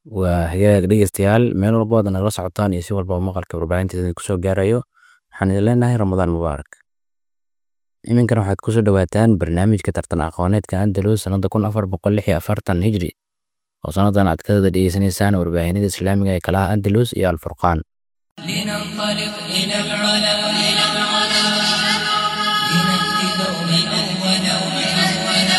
waa hagaag dhegeystayaal meel walba ood nagala socotaan iyo si walba maqalka warbaahinteeda kusoo gaarayo waxaan idin leenahay ramadaan mubaarak iminkana waxaad kusoo dhawaataan barnaamijka tartan aqooneedka andalus sanada kun afar boqol lix iyo afartan hijri oo sanadan aad ka wada dhegeysanaysaan warbaahinada islaamiga ee kalaha andalus iyo alfurqaan لننطلق إلى العلا إلى العلا لنأتي دوما أولا أولا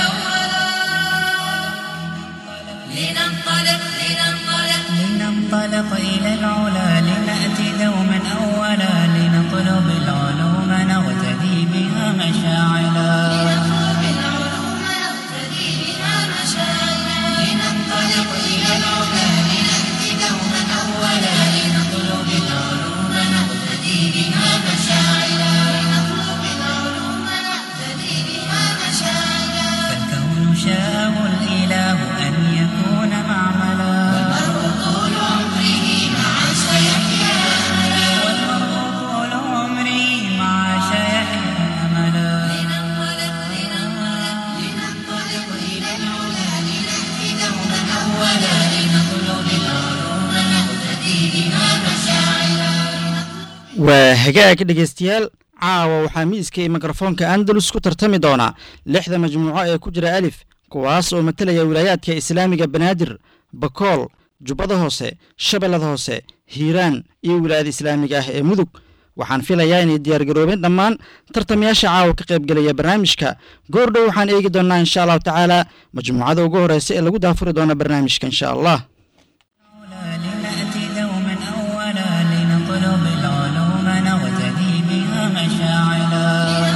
لننطلق لننطلق لننطلق إلى العلا لنأتي دوما أولا لنطلب العلوم نغتدي بها مشاعلا نطلب العلوم نقتدي بها مشاعرنا لننطلق إلى العلا لنأتي دوما أولا لنطلب العلوم نغتدي بها مشاعلا نطلب العلوم نقتدي بها مشاعرنا فالكون شاءه الإله أن يكون معملا والمرء طول عمره مع سيحيا والمرء طول عمره مع سيحيا أملا لننطلق لننطلق لننطلق إلى العلا لنأتي دوما أولا لنطلب العلوم نقتدي بها مشاعرا waa hagaag dhegeystayaal caawa waxaa miiska iyo mikrofoonka andalus ku tartami doonaa lixda majmuuco ee ku jira alif kuwaas oo matalaya wilaayaadka islaamiga banaadir bakool jubbada hoose shabeellada hoose hiiraan iyo wilaayada islaamiga ah ee mudug waxaan filayaa inay diyaargaroobeen dhammaan tartamayaasha caawa ka qaybgelaya barnaamijka goordhow waxaan eegi doonnaa insha allahu tacaala majmuucada ugu horeysa ee lagu daafuri doona barnaamijka insha allah لنأتي دوما أولا لنطلب العلوم نغتدي بها مشاعلا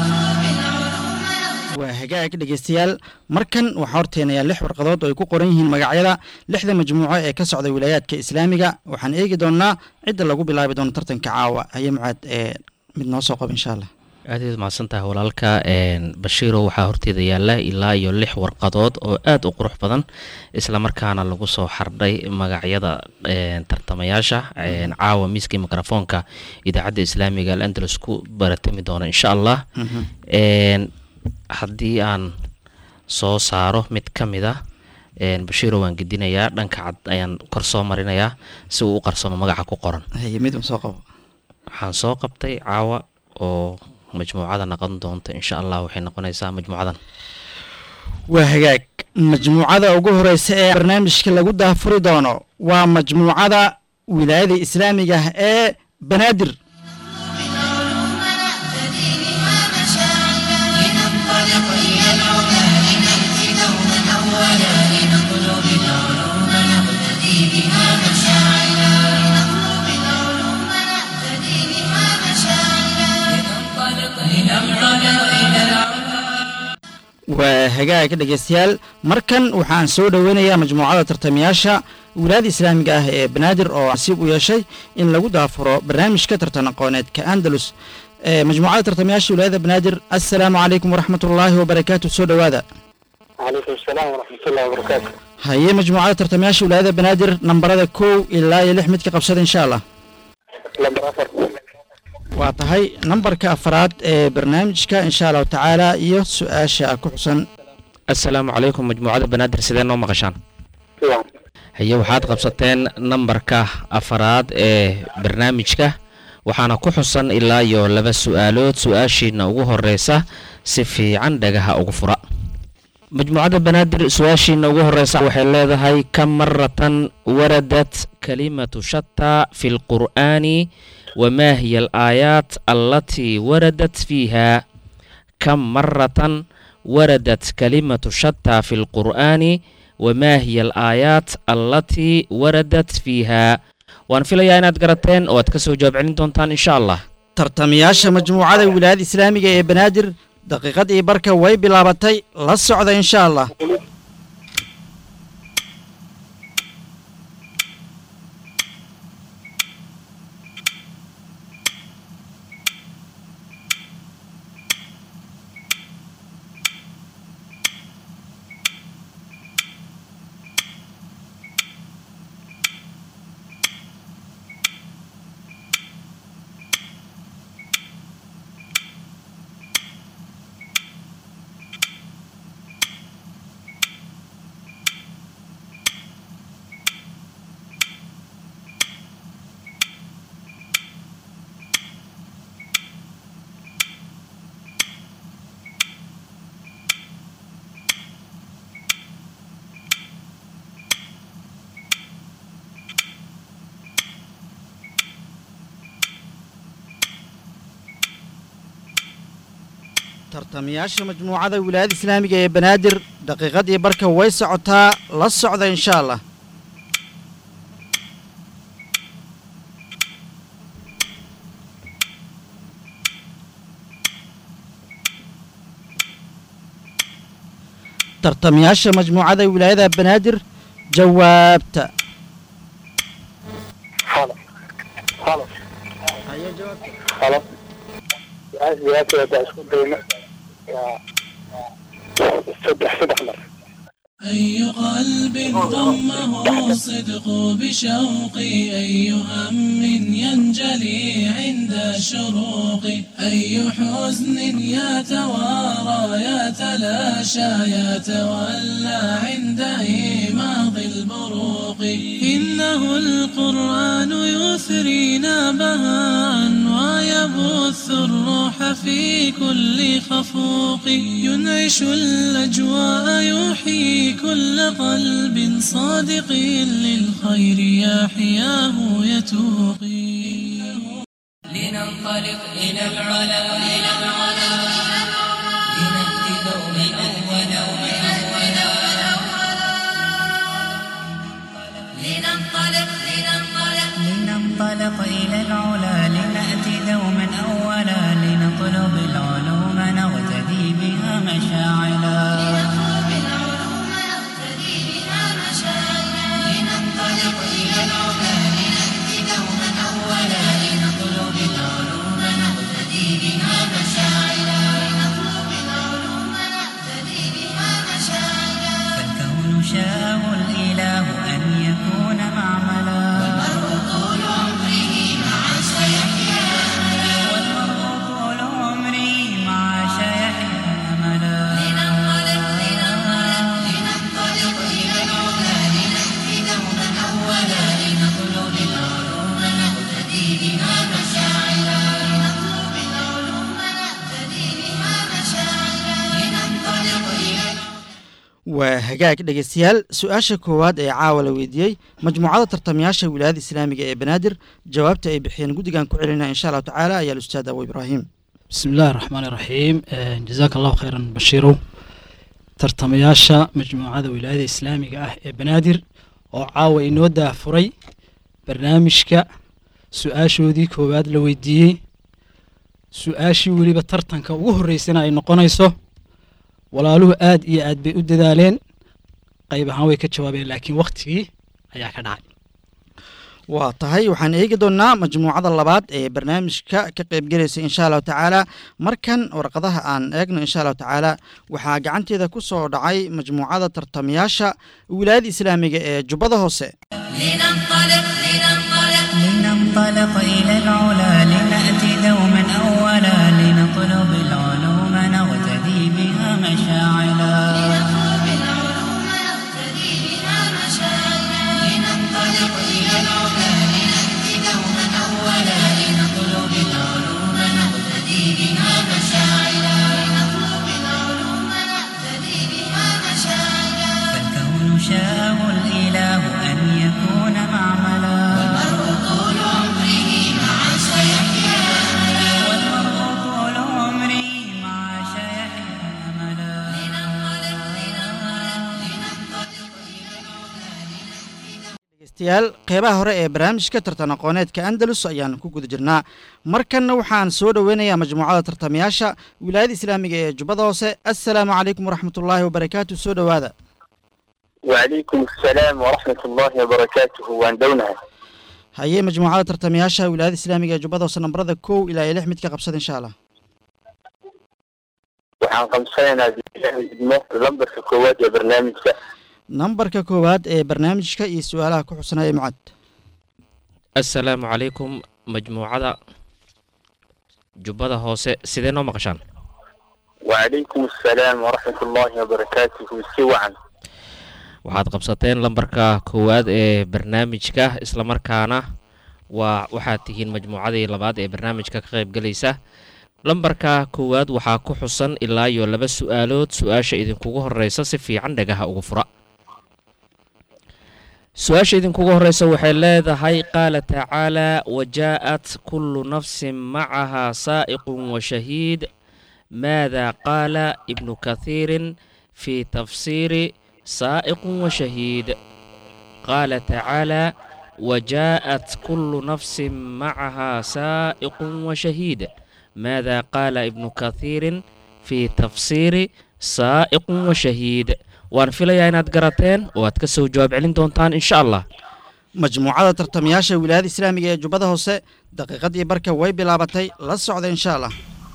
waa hagaag dhegeystayaal markan waxaa horteenayaa lix warqadood oo ay ku qoran yihiin magacyada lixda majmuuco ee ka socda wilaayaadka islaamiga waxaan eegi doonaa cidda lagu bilaabi doono tartanka caawa haye mucaad ee mid noo soo qaba insha allah aad iyaad mahadsantahay walaalka bashiiro waxaa horteeda yaala ilaa iyo lix warqadood oo aad u qurux badan islamarkaana lagu soo xardhay magacyada tartamayaasha caawa miiskii mikrofoonka idaacadda islaamiga alandalus ku baratami doona insha allah haddii aan soo saaro mid ka mid a bashiiro waan gedinayaa dhanka cad ayaan kor soo marinayaa si uu u qarsamo magaca ku qoran haye mid un soo qabo waxaan soo qabtay caawa oo majmuucada noqon doonta insha allah waxay noqonaysaa majmuucadan waa hagaag majmuucada ugu horeysa ee barnaamijka lagu daafuri doono waa majmuucada wilaayada islaamiga ah ee banaadir العلوم نقتدي بها مشاعرنا لننطلق إلى العلا لنأتي دوما أولا لنطلب العلوم نغتدي بها مشاعرا نطلب العلوم نقتدي بها مشاعرنا لننطلق إلى العلا إلى العلا waa hagaag dhegeystayaal markan waxaan soo dhoweynayaa majmuucada tartamayaasha wilaayada islaamiga ah ee banaadir oo nasiib u yeeshay in lagu daafuro barnaamijka tartan aqooneedka andalus ee majmuucada tartamayaasha wilaayada banaadir assalaamu calaykum waraxmatullaahi wabarakaatu soo dhowaada وعليكم السلام ورحمة الله وبركاته haye majmuucada tartamayaasha wilaayada banaadir nambarada kow ilaa iyo lix midka qabsada insha allah لمبر أفر waa tahay nambarka afraad ee barnaamijka insha allahu tacaala iyo su-aasha ku xusan assalaamu calaykum majmuucada banaadir sidee noo maqashaan نعم haye waxaad qabsateen nambarka afaraad ee barnaamijka waxaana ku xusan ilaa iyo laba su-aalood su-aashiina ugu horeysa si fiican dhagaha ugu fura majmuucadda banaadir su-aashiina ugu horeysa waxay leedahay kam maratan waradat kalimatu shataa fi lqur'aani wamaa hiya alaayaat allatii waradat fiiha kam maratan waradat kalimatu shataa fi lqur'aani wamaa hiya alaayaat allatii waradat fiiha waan filayaa inaad garateen oo aad ka soo jawaab celin doontaan insha allah tartamayaasha majmuucada wilaayada islaamiga ee banaadir daqiiqadii barka way bilaabatay la socda insha allah tartamayaasha majmuucada wilaayada islaamiga ee banaadir daqiiqadii barka way socotaa la socda insha allah tartamayaasha majmuucada wilaayada banaadir jawaabta halo halo halo su-aasha jawaabteeda haddaan isku dayno waa saddex saddex mar أي قلب ضمه الصدق بشوق أي هم ينجلي عند الشروق أي حزن يتوارى يتلاشى يتولى عند إيماض البروق إنه القرآن يثرينا بهاء ويبث الروح في كل خفوق ينعش الأجواء يحيي كل قلب صادق للخير يحياه يتوقي لننطلق إلى العلا إلى العلا لنأتي دوما أولا لننطلق لننطلق لننطلق إلى العلا لنأتي دوما أولا لنطلب العلوم نغتدي بها مشاعلا نطلب العلوم نقتدي بها مشاعرنا لننطلق إلى العلا لنأتي دوما أولا لنطلب العلوم نغتدي بها مشاعلا نطلب العلوم نقتدي بها مشاعرنا فالكون شاءه الإله أن يكون معملا طول عمره مع سيحيا والمرء طول عمري مع شيحيا أملا لننطلق لننطلق لننطلق إلى العلا لنأتي دوما أولا لنطلب العلوم نقتدي بها مشاعرنا لنطلب العلوم نقتدي بها مشاعرنا لننطلق إلى waa hagaag dhegeystayaal su-aasha koowaad ee caawa la weydiiyey majmuucada tartamayaasha wilaayada islaamiga ee banaadir jawaabta ay bixiyeen guddigan ku celinaya insha allahu tacaala ayaa alustaad abu ibraahim بسم الله الرحمن الرحيم آه، جزاك الله خيرا بشيرو tartamayaasha majmuucada wilaayada islaamiga ah ee banaadir oo caawa inoo daafuray barnaamijka su-aashoodii koowaad la weydiiyey su-aashii weliba tartanka ugu horreysana ay noqonayso walaaluhu aad iyo aad bay u dadaaleen qayb ahaan way ka jawaabeen laakiin waktigii ayaa ka dhacay waa tahay waxaan eegi doonnaa majmuucada labaad ee barnaamijka ka qaybgelaysa insha allahu tacaala markan warqadaha aan eegno insha allahu tacaala waxaa gacanteeda ku soo dhacay majmuucada tartamayaasha wilaayada islaamiga ee jubbada hoose لننطلق لننطلق لننطلق إلى العلا لنأتي دوما أولا لنطلب العلوم نغتدي بها مشاعلا نطلب العلوم نقتدي بها مشاعرنا لننطلق إلى العلا لنأتي دوما أولا لنطلب العلوم نغتدي بها مشاعلا نطلب العلوم نقتدي بها مشاعرنا فالكون شاءه الإله أن يكون معملا طول عمره مع سيحيا والمرء طول عمري مع شيحيا أملا dhegeystayaal qeybaha hore ee barnaamijka tartan aqooneedka andalus ayaan ku guda jirnaa markanna waxaan soo dhoweynayaa majmuucada tartamayaasha wilaayada islaamiga ee jubbada hoose assalaamu calaykum waraxmatullaahi wabarakaatu soo dhowaada وعليكم السلام ورحمة الله وبركاته وان دونها haye majmuucada tartamayaasha wilaayada islaamiga ee jubbada hoose nambarada kow ilaa iyo lix mid ka qabsada insha allah waxaan qabsanaynaa bilahi idmo lambarka koowaad ee barnaamijka nambarka koowaad ee barnaamijka iyo su-aalaha ku xusanaya mucad asalaamu calaykum majmuucada jubbada hoose sidee noo maqashaan وعليكم السلام ورحمة الله وبركاته سوعا waxaad qabsateen lambarka koowaad ee barnaamijka islamarkaana waa waxaad tihiin majmuucadii labaad ee barnaamijka ka qaybgelaysa lambarka koowaad waxaa ku xusan ilaa iyo laba su-aalood su-aasha idinkugu horeysa si fiican dhagaha ugu fura su-aasha idinkugu horeysa waxay leedahay qaala tacaalaa wajaa'at kullu nafsin macahaa saa'iqun wa shahiid ماذا قال ابن كثير في تفسير سائق وشهيد قال تعالى وجاءت كل نفس معها سائق وشهيد ماذا قال ابن كثير في تفسير سائق وشهيد waan filayaa inaad garateen oo aad ka soo jawaab celin doontaan insha allah majmuucada tartamayaasha wilaayada islaamiga ee jubbada hoose daqiiqadii barka way bilaabatay la socda insha allah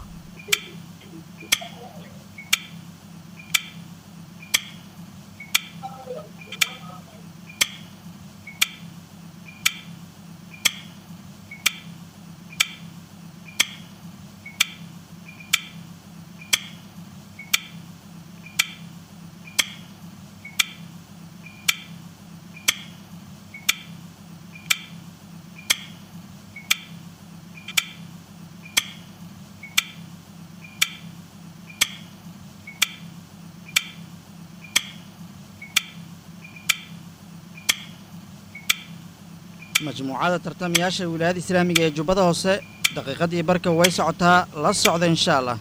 majmuucada tartamayaasha wilaayada islaamiga ee jubbada hoose daqiiqadii barka way socotaa la socda insha allah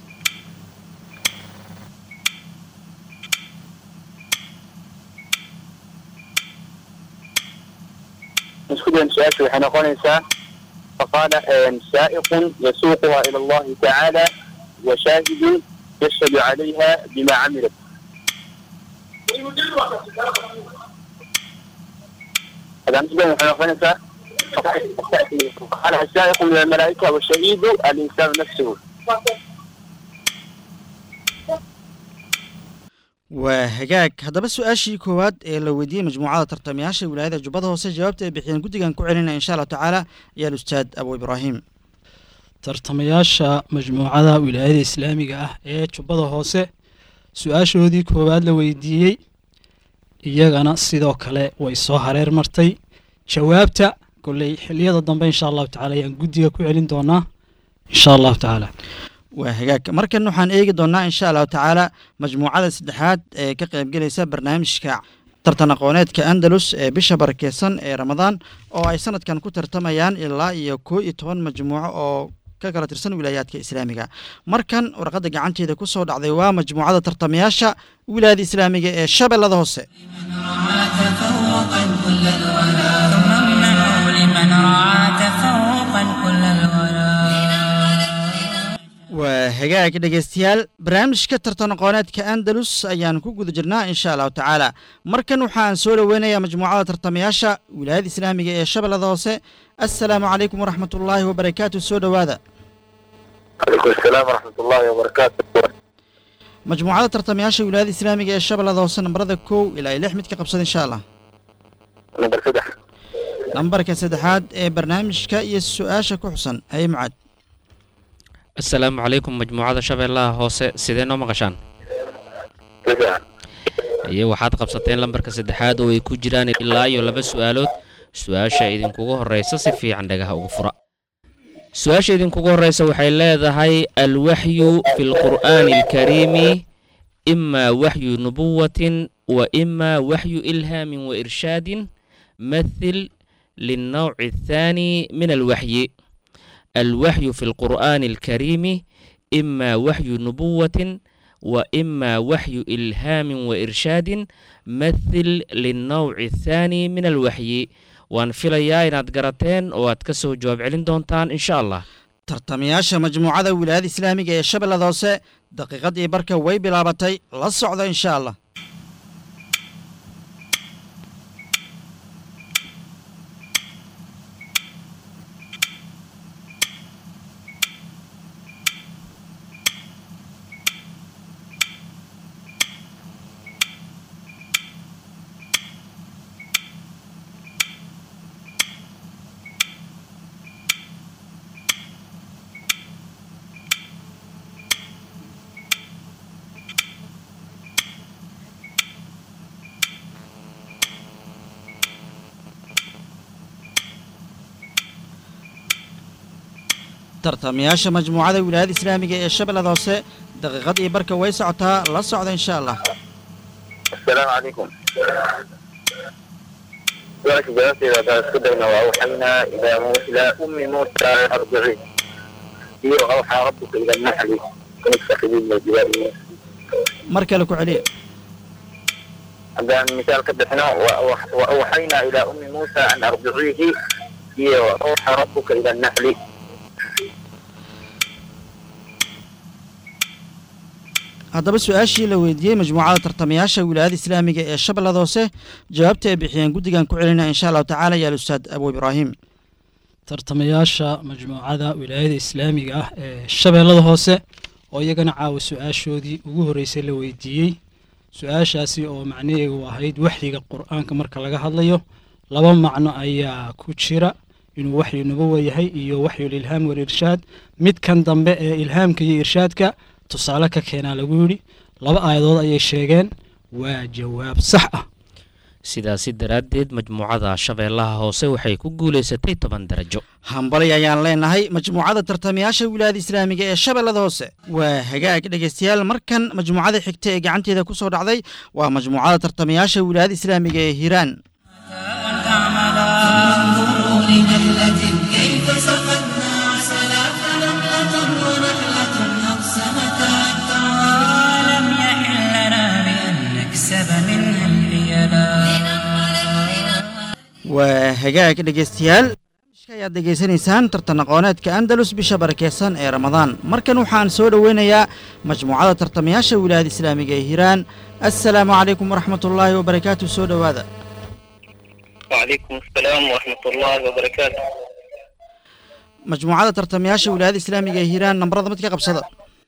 مسكودا سؤال waxay noqonaysaa فقال سائق يسوقها إلى الله تعالى وشاهد يشهد عليها بما عملت هذا مسكودا waxay noqonaysaa فقال السائق من الملائكة والشهيد الإنسان نفسه waa hagaag haddaba su-aashii koowaad ee la weydiiyey majmuucada tartamayaasha wilaayada jubbada hoose jawaabta ay bixiyeen guddigan ku celinaya insha allahu tacaala ayaa ustaad abu ibraahim tartamayaasha majmuucada wilaayada islaamiga ah ee jubbada hoose su-aashoodii koowaad la weydiiyey iyagana sidoo kale way soo hareer martay jawaabta kolley xiliyada dambe insha allahu tacala ayaan guddiga ku celin doonaa insha allahu tacaala waa hagaag markan waxaan eegi doonaa insha allahu tacaala majmuucada saddexaad ee ka qaybgelaysa barnaamijka tartan aqooneedka andalus ee bisha barakeysan ee ramadaan oo ay sanadkan ku tartamayaan ilaa iyo koo iyo toban majmuuco oo ka kala tirsan wilaayaadka islaamiga markan warqadda gacanteeda ku soo dhacday waa majmuucada tartamayaasha wilaayada islaamiga ee shabeellada hoose ثم امنعوا لمن رعى تفوقا كل الولا waa hagaag dhegeystayaal barnaamijka tartan aqooneedka andalus ayaan ku guda jirnaa insha allahu tacaala markan waxaan soo dhoweynayaa majmuucada tartamayaasha wilaayada islaamiga ee shabeellada hoose assalaamu calaykum waraxmat ullaahi wabarakaatu soo dhowaada عليكم السلام ورحمة الله وبركاته majmuucada tartamayaasha wilaayada islaamiga ee shabeellada hoose nambarada kow ilaa iyo lix mid ka qabsada insha allah نمبر سدح nambarka saddexaad ee barnaamijka iyo su-aasha ku xusan haye mucaad asalaamu calaykum majmuucada shabeellaha hoose sidee noo maqashaan تسعة iyo waxaad qabsateen lambarka saddexaad oo ay ku jiraan ilaa iyo laba su-aalood su-aasha idinkugu horreysa si fiican dhagaha ugu fura su-aasha idinkugu horreysa waxay leedahay alwaxyu fi lqur'aani alkariimi imaa waxyu nubuwatin wa imaa waxyu ilhaamin wa irshaadin mathil lilnawci athaani min alwaxyi الوحي في القرآن الكريم إما وحي نبوة وإما وحي إلهام وإرشاد مثل للنوع الثاني من الوحي وان فيليا إناد قراتين واتكسو جواب علين دونتان إن شاء الله tartamayaasha majmuucada wilaayada islaamiga ee shabeellada hoose daqiiqadii barka way bilaabatay la socda insha allah tartamayaasha majmuucada wilaayada islaamiga ee shabeellada hoose daqiiqadii barka way socotaa la socda insha allah السلام عليكم سؤالك جوابتي إذا تسكدنا وأوحينا إلى موسى إلى أم موسى أرضعي هي أوحى ربك إلى النحل المتخذين من الجبال من mar kale ku celiya عندنا مثال كبحنا وأوح- وأوحينا إلى أم موسى أن أرضعيه هي وأوحى ربك إلى النحل haddaba su-aashii la weydiiyey majmuucada tartamayaasha wilaayada islaamiga ee shabeellada hoose jawaabta ay bixiyeen guddigan ku celinaya insha allahu tacaala yaal ustaad abu ibraahim tartamayaasha majmuucada wilaayada islaamiga ah ee shabeellada hoose oo iyagana caawa su-aashoodii ugu horreysay la weydiiyey su-aashaasi oo macnaheedu ahayd waxyiga qur-aanka marka laga hadlayo laba macno ayaa ku jira inuu waxyu nubuwa yahay iyo waxyul ilhaam walirshaad midkan dambe ee ilhaamka iyo irshaadka tusaale ka keenaa lagu yidhi laba aayadood ayay sheegeen waa jawaab sax ah sidaasi daraaddeed majmuucada shabeellaha hoose waxay ku guulaysatay toban darajo hambalay ayaan leenahay majmuucada tartamayaasha wilaayada islaamiga ee shabeellada hoose waa hagaag dhegeystayaal markan majmuucada xigta ee gacanteeda ku soo dhacday waa majmuucada tartamayaasha wilaayada islaamiga ee hiiraan انظروا لنملة كيف سقتنا عسلا فنملة ونحلة أقسمتا لم يحل لنا بأن نكسب منها الحيلا waa hagaag dhegeystayaal barnaamijka ayaad degeysanaysaan tartan aqooneedka andalus bisha barakeysan ee ramadaan markan waxaan soo dhoweynayaa majmuucada tartamayaasha wilaayada islaamiga ee hiiraan assalaamu calaykum waraxmat ullaahi wabarakaatu soo dhowaada وعليكم السلام ورحمة الله وبركاته majmuucada tartamayaasha wilaayada islaamiga ee hiiraan nambarada mid ka qabsada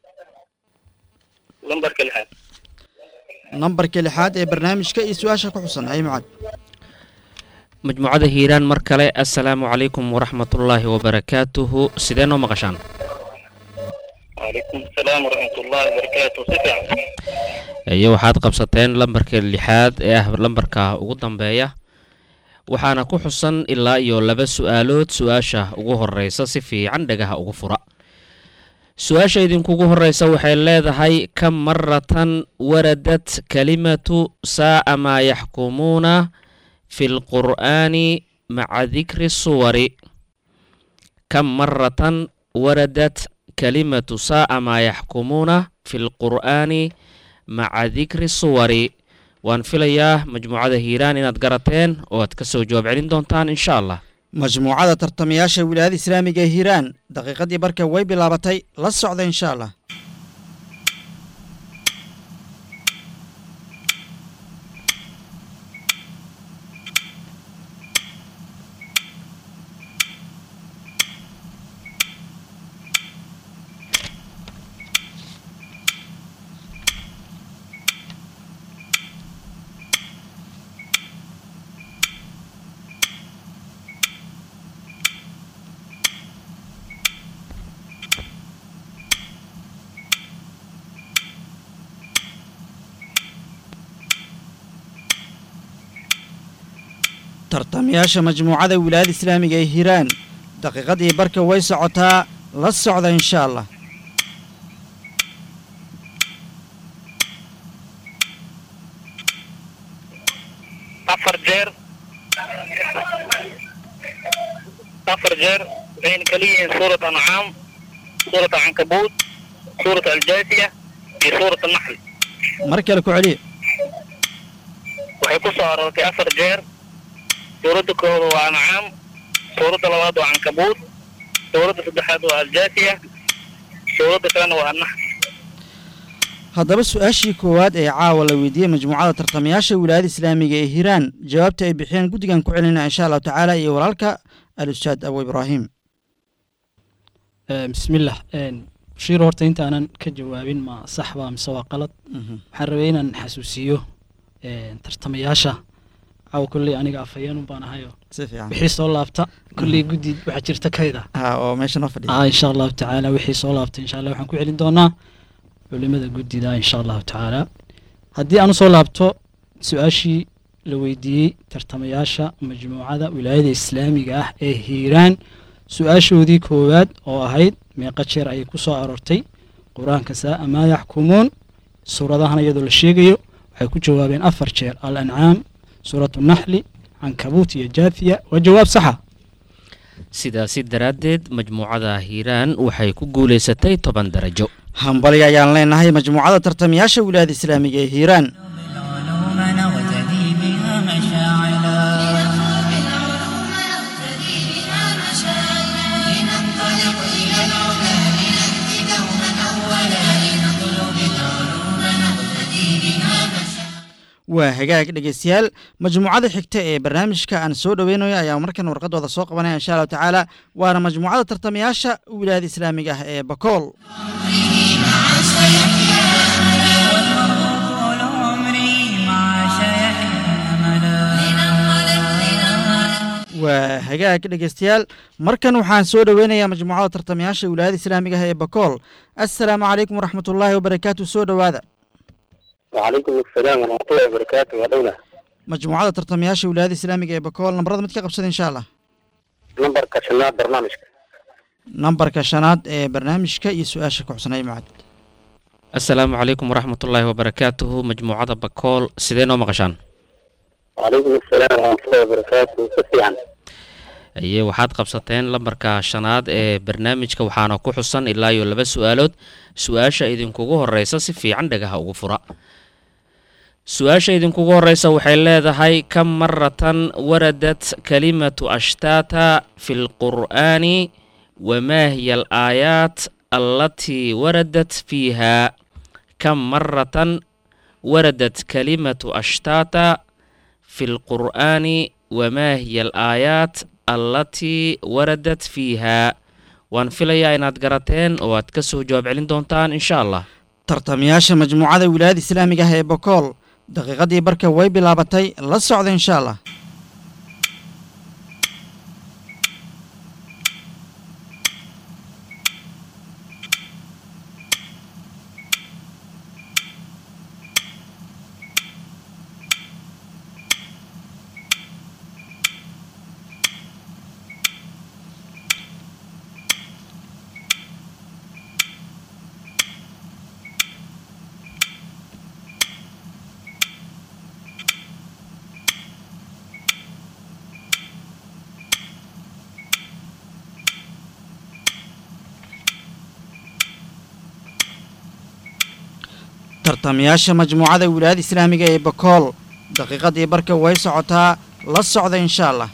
لمبرك الحال nambarka lixaad ee barnaamijka iyo su-aasha ku xusan hay mucaad majmuucada hiiraan mar kale assalaamu calaykum waraxmatullaahi wabarakaatuhu sidee noo maqashaan وعليكم السلام ورحمة الله وبركاته سفع iyo waxaad qabsateen lambarka lixaad ee ah lambarka ugu dambeeya waxaana ku xusan ilaa iyo laba su-aalood su-aasha ugu horeysa si fiican dhagaha ugu fura su-aasha idinkugu horeysa waxay leedahay kam maratan waradat kalimatu saa'a maa yaxkumuuna fi lqur'aani maca dikri suwari kam maratan waradat kalimatu saa'a maa yaxkumuuna fi lqur'aani maca dikri suwari waan filayaa majmuucada hiiraan inaad garateen oo aad ka soo jawaab celin doontaan insha allah majmuucada tartamayaasha wilaayada islaamiga ee hiiraan daqiiqadii barka way bilaabatay la socda insha allah tartamayaasha majmuucada wilaayada islaamiga ee hiiraan daqiiqadii barka way socotaa la socda insha allah أفر جير أفر جير بين كليين سورة أنعام سورة عنكبوت سورة الجاثية في سورة النحل mar kale ku celiya waxay ku soo aroortay afar jeer suuradda koowaad waa ancaam suuradda labaad waa cankabuut suuradda saddexaad waa aljaasiya suuradda kalena waa annax haddaba su-aashii koowaad ee caawa la weydiiyey majmuucada tartamayaasha wilaayada islaamiga ee hiiraan jawaabta ay bixiyeen guddigan ku celinaya insha allahu tacaala iyo walaalka al-ustaad abu ibraahim Eh, bismillah En, bashiir horta intaanan ka jawaabin ma sax baa mise waa qalad waxaan rabay inaan xasuusiyo en, tartamayaasha caawa kolley aniga afhayeen un baan ahayo si fiican wixii soo laabta kolley guddi waxaa jirta kayda ha oo meesha noo fadhiya ah insha allahu tacaala wixii soo laabta insha allah waxaan ku celin doonaa culimada guddida insha allahu tacaala haddii aan usoo laabto su-aashii la weydiiyey tartamayaasha majmuucada wilaayada islaamiga ah ee hiiraan su-aashoodii koowaad oo ahayd meeqa jeer ayay ku soo aroortay qur-aanka saa'a maa yaxkumuun suuradahan iyadoo la sheegayo waxay ku jawaabeen afar jeer al ancaam suuratu naxli cankabuut iyo jaathiya waa jawaab saxa sidaasi daraaddeed majmuucada hiiraan waxay ku guulaysatay toban darajo hambali ayaan leenahay majmuucada tartamayaasha wilaayada islaamiga ee hiiraan بالعلوم نغتدي بها مشاعلا بالعلوم نقتدي بها مشاعرا لننطلق إلى العلا لنأتي دوما أولا لنطلب العلوم نقتدي بها مشاعرا waa hagaag dhegeystayaal majmuucada xigta ee barnaamijka aan soo dhoweynayo ayaa markan warqadooda soo qabanaya insha allahu tacaala waana majmuucada tartamayaasha wilaayada islaamiga ah ee bakool طول عمري مع شيحنا أملا waa hagaag dhegeystayaal markan waxaan soo dhoweynayaa majmuucada tartamayaasha wilaayada islaamiga ah ee bakool assalaamu calaykum waraxmatullaahi wabarakaatu soo dhowaada وعليكم السلام ورحمة الله وبركاته ودولة majmuucada tartamayaasha wilaayada islaamiga ee bakool nambarada mid ka qabsada insha allah نمبر كشنات برنامجك nambarka shanaad ee barnaamijka iyo su-aasha ku xusnay macad asalaamu calaykum waraxmatullaahi wabarakaatuhu majmuucada bakool sidee noo maqashaan وعليكم السلام ورحمة الله وبركاته سفيان aye waxaad qabsateen lambarka shanaad ee barnaamijka waxaana ku xusan ilaa iyo laba su-aalood su-aasha idinkugu horeysa si fiican dhagaha ugu fura su-aasha idinkugu horeysa waxay leedahay kam maratan waradat kalimatu ashtata fi lqur'aani wamaa hiya alaayaat allatii waradat fiiha kam maratan waradat kalimatu ashtata fi lqur'aani wamaa hiya alaayaat allatii waradat fiiha waan filayaa inaad garateen oo aad ka soo jawaab celin doontaan insha allah tartamayaasha majmuucada wilaayada islaamiga ah ee bakool daqiiqadii barka way bilaabatay la socda insha allah tartamayaasha majmuucada wilaayada islaamiga ee bakool daqiiqadii barka way socotaa la socda insha allah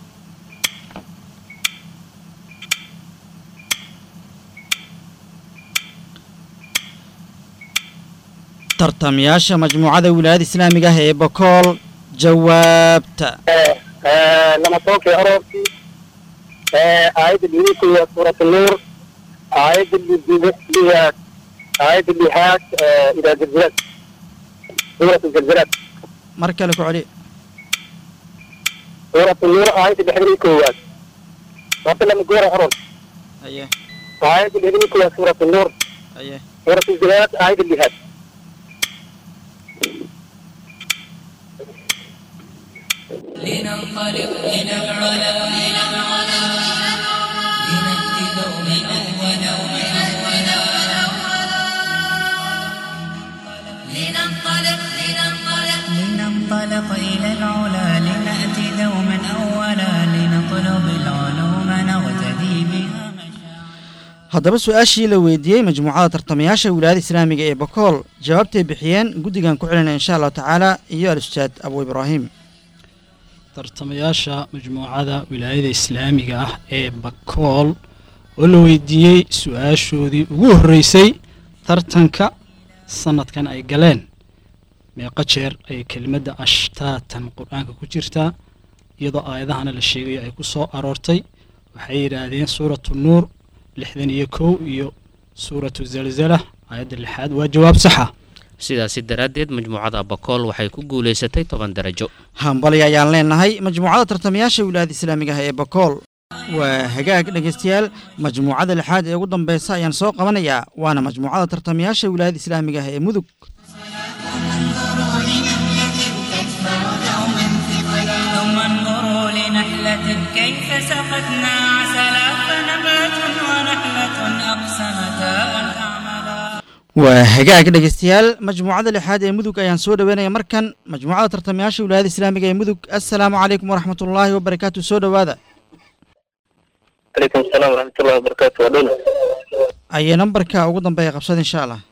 tartamayaasha majmuucada wilaayada islaamiga ah ee bakool jawaabta لما توقي أروتي آية اللي هي سورة النور آية اللي بها آية اللي هاك إذا زلزلت سورة الزلزلات mar kale ku celi سورة النور آية اللي حضرين كوات وقت لما قورة أروت aye آية اللي حضرين كوات سورة النور aye سورة الزلزلات آية اللي هاك لننطلق إلى العلا إلى العلا لنأتي دوما أولا لننطلق لننطلق لننطلق إلى العلا لنأتي دوما أولا لنطلب العلوم نغتدي بها مشاعر haddaba su-aashii la weydiiyey majmuucada tartamayaasha wilaayada islaamiga ee bakool jawaabtay bixiyeen guddigan ku celinaya insha allahu tacaala iyo al-ustaad abu ibraahim tartamayaasha majmuucada wilaayada islaamiga ah ee bakool oo la weydiiyey su-aashoodii ugu horreysay tartanka sanadkan ay galeen meeqa jeer ay kelimadda ashtaatan qur-aanka ku jirtaa iyadoo aayadahana la sheegayo ay ku soo aroortay waxay yidhaahdeen suuratu nuur lixdan iyo kow iyo suuratu zalzala aayadda lixaad waa jawaab saxa sidaasi daraaddeed majmuucada bakool waxay ku guulaysatay toban darajo hambali ayaan leenahay majmuucada tartamayaasha wilaayada islaamiga ah ee bakool waa hagaag dhegeystayaal majmuucada lixaad ee ugu dambeysa ayaan soo qabanayaa waana majmuucada tartamayaasha wilaayada islaamiga ah ee mudug ثم انظروا لنحلة كيف سقتنا عسلا فنبات ونحلة أقسمتا أن تعملا waa hagaag dhegeystayaal majmuucada lixaad ee mudug ayaan soo dhoweynaya markan majmuucada tartamayaasha wilaayada islaamiga ee mudug assalaamu calaykum waraxmatullaahi wabarakaatu soo dhowaada عليكم السلام ورحمة الله وبركاته ودولة ayay nambarka ugu dambeeya qabsada insha allah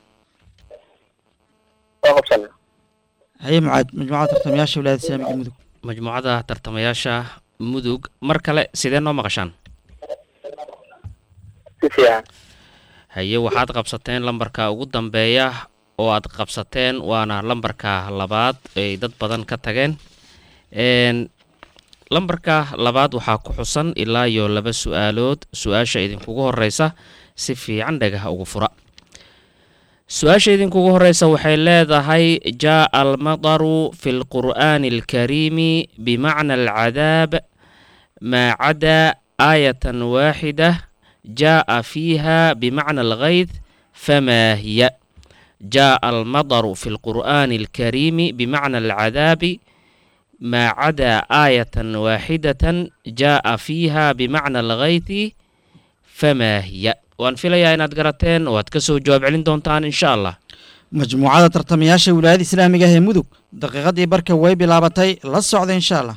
waa qabsana haye mucaad majmuucada tartamayaasha wilaayada islaamiga mudug majmuucada tartamayaasha mudug mar kale sidee noo maqashaan si fiican haye waxaad qabsateen lambarka ugu dambeeya oo aad qabsateen waana lambarka labaad ay dad badan ka tageen Een, lambarka labaad waxaa ku xusan ilaa iyo laba su-aalood su-aasha idinkugu horeysa si fiican dhagaha ugu fura su-aasha idinkugu horeysa waxay leedahay jaa almadaru fi lqur'aani alkariimi bimacna alcadaab maa cadaa aayatan waaxida jaa fiiha bimacna alghayd famaa hiya jaa almadaru fi lqur'aani alkariimi bimacna alcadaabi maa cadaa aayatan waaxidatan jaa fiiha bimacna alghayti famaa hiya waan filayaa inaad garateen oo aad ka soo jawaab celin doontaan insha allah majmuucada tartamayaasha wilaayada islaamiga ah ee mudug daqiiqadii barka way bilaabatay la socda insha allah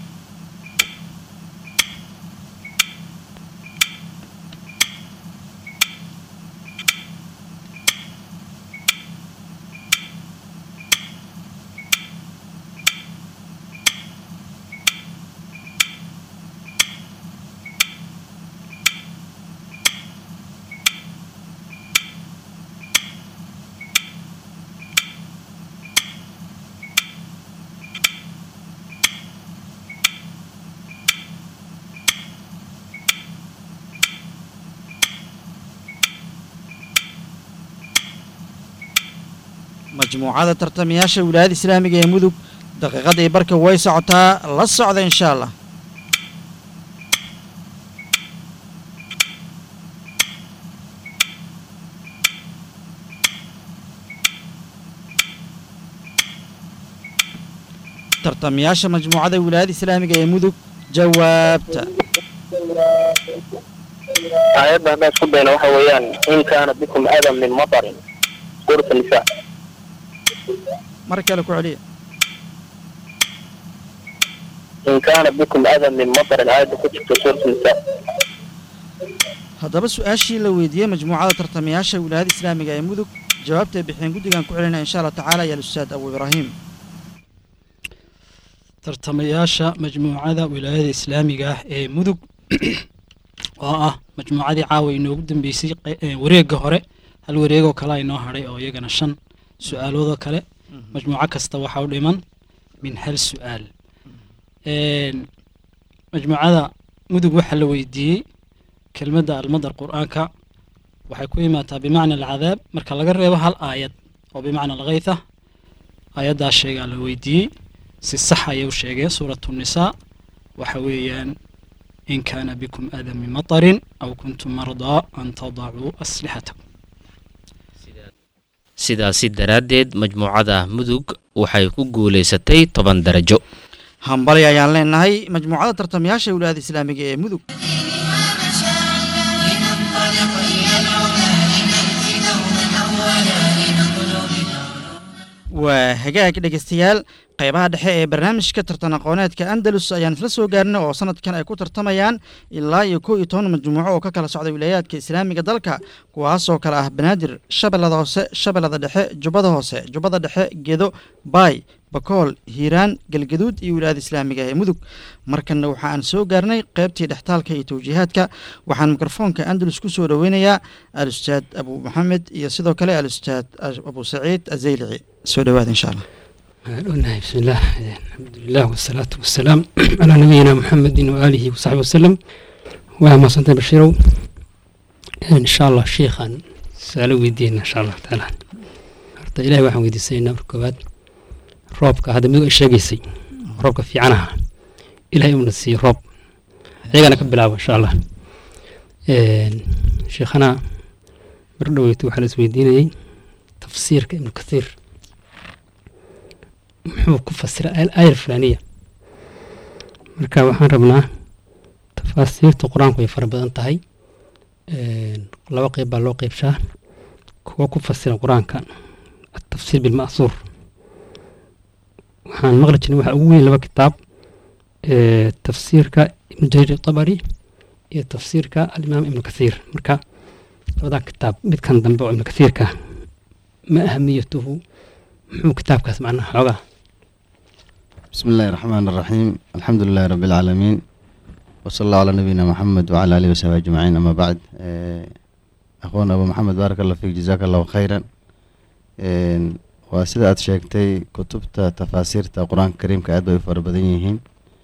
majmuucada tartamayaasha wilaayada islaamiga ee mudug daqiiqadii barka way socotaa la socda insha allah tartamayaasha majmuucada wilaayada islaamiga ee mudug jawaabta aayadda haddaan isku dayna waxa weeyaan in kaana bikum adan min matarin suurata nisaa mar kale ku celiya in kaana bikum adan min matarin aayadda ku jirta suurata nisaa haddaba su-aashii la weydiiyey majmuucada tartamayaasha wilaayada islaamiga ee mudug jawaabtay bixeen guddigan ku celinaya insha allah tacaala ya alustaad abu ibraahim tartamayaasha majmuucada wilaayada islaamiga ah ee mudug oo ah majmuucadii caawa inoogu dambeysay qe- ee wareegga hore hal wareegoo kale inoo hadhay oo iyagana shan su-aaloodoo kale majmuuco kasta waxaa u dhiman min hal su-aal Een, majmuucada mudug waxaa la weydiiyey kelmadda almadar qur-aanka waxay ku imaataa bimacna alcadaab marka laga reebo hal aayad oo bimacna alghaytha aayaddaa sheegaa la weydiiyey si sax ayay u sheegeen suuratu nisaa waxa weeyaan in kaana bikum aadan min matarin aw kuntum mardaa an tadacuu aslixatakum sidaasi daraaddeed majmuucada mudug waxay ku guulaysatay toban darajo hambali ayaan leenahay majmuucada tartamayaasha wilaayada islaamiga ee mudug لننطلق إلى العلا لنأتي دوما أولا لنطلب waa hagaag dhegeystayaal qeybaha dhexe ee barnaamijka tartan aqooneedka andalus ayaan isla soo gaarnay oo sanadkan ay ku tartamayaan ilaa iyo kow iyo toban majmuuco oo ka kala socda wilaayaadka islaamiga dalka kuwaasoo kale ah banaadir shabeellada hoose shabeellada dhexe jubbada hoose jubbada dhexe gedo baay bakool hiiraan galgaduud iyo wilaayada islaamiga ee mudug markanna waxa aan soo gaarnay qeybtii dhextaalka iyo tawjiihaadka waxaan mikrofoonka andalus ku soo dhoweynayaa alustaad abu maxamed iyo sidoo kale alustaad abu saciid azaylici soo dhowaada insha allah قلنا بسم الله الحمد لله والصلاة والسلام على نبينا محمد وآله وصحبه وسلم وما صنت بشيرو إن شاء الله شيخا سألوا ويدينا إن شاء الله تعالى horta ilaahay waxaan weydiisanaynaa marka koowaad roobka hadda miduu isheegaysay roobka fiicanaha ilaahay uuna siiyo roob ayagana ka bilaabo insha allah sheekhana mar dhoweyto waxaa la isweydiinayey tafsiirka ibnu kathiir muxuu ku fasira aayar fulaniya marka waxaan rabnaa tafaasiirta qur-aanku way fara badan tahay laba qeyb baa loo qeybshaa kuwa ku fasira qur-aanka atafsiir bilma'suur waxaan maqli jirnay waxaa ugu weyn laba kitaab tafsiirka ibnu jariir tabari iyo tafsiirka alimaam ibnu kathiir marka labadaa kitaab midkan dambe oo ibnu kathiirka ma ahamiyatuhu muxuu kitaabkaas macnaha xoogaa بسم الله الرحمن الرحيم الحمد لله رب العالمين وصلى الله على نبينا محمد وعلى آله وصحبه أجمعين أما بعد آه، أخونا أبو محمد بارك الله فيك جزاك الله خيرا آه، وسيدة أد شيكتي كتبت تفاسير القرآن الكريم كأد bay fara badan yihiin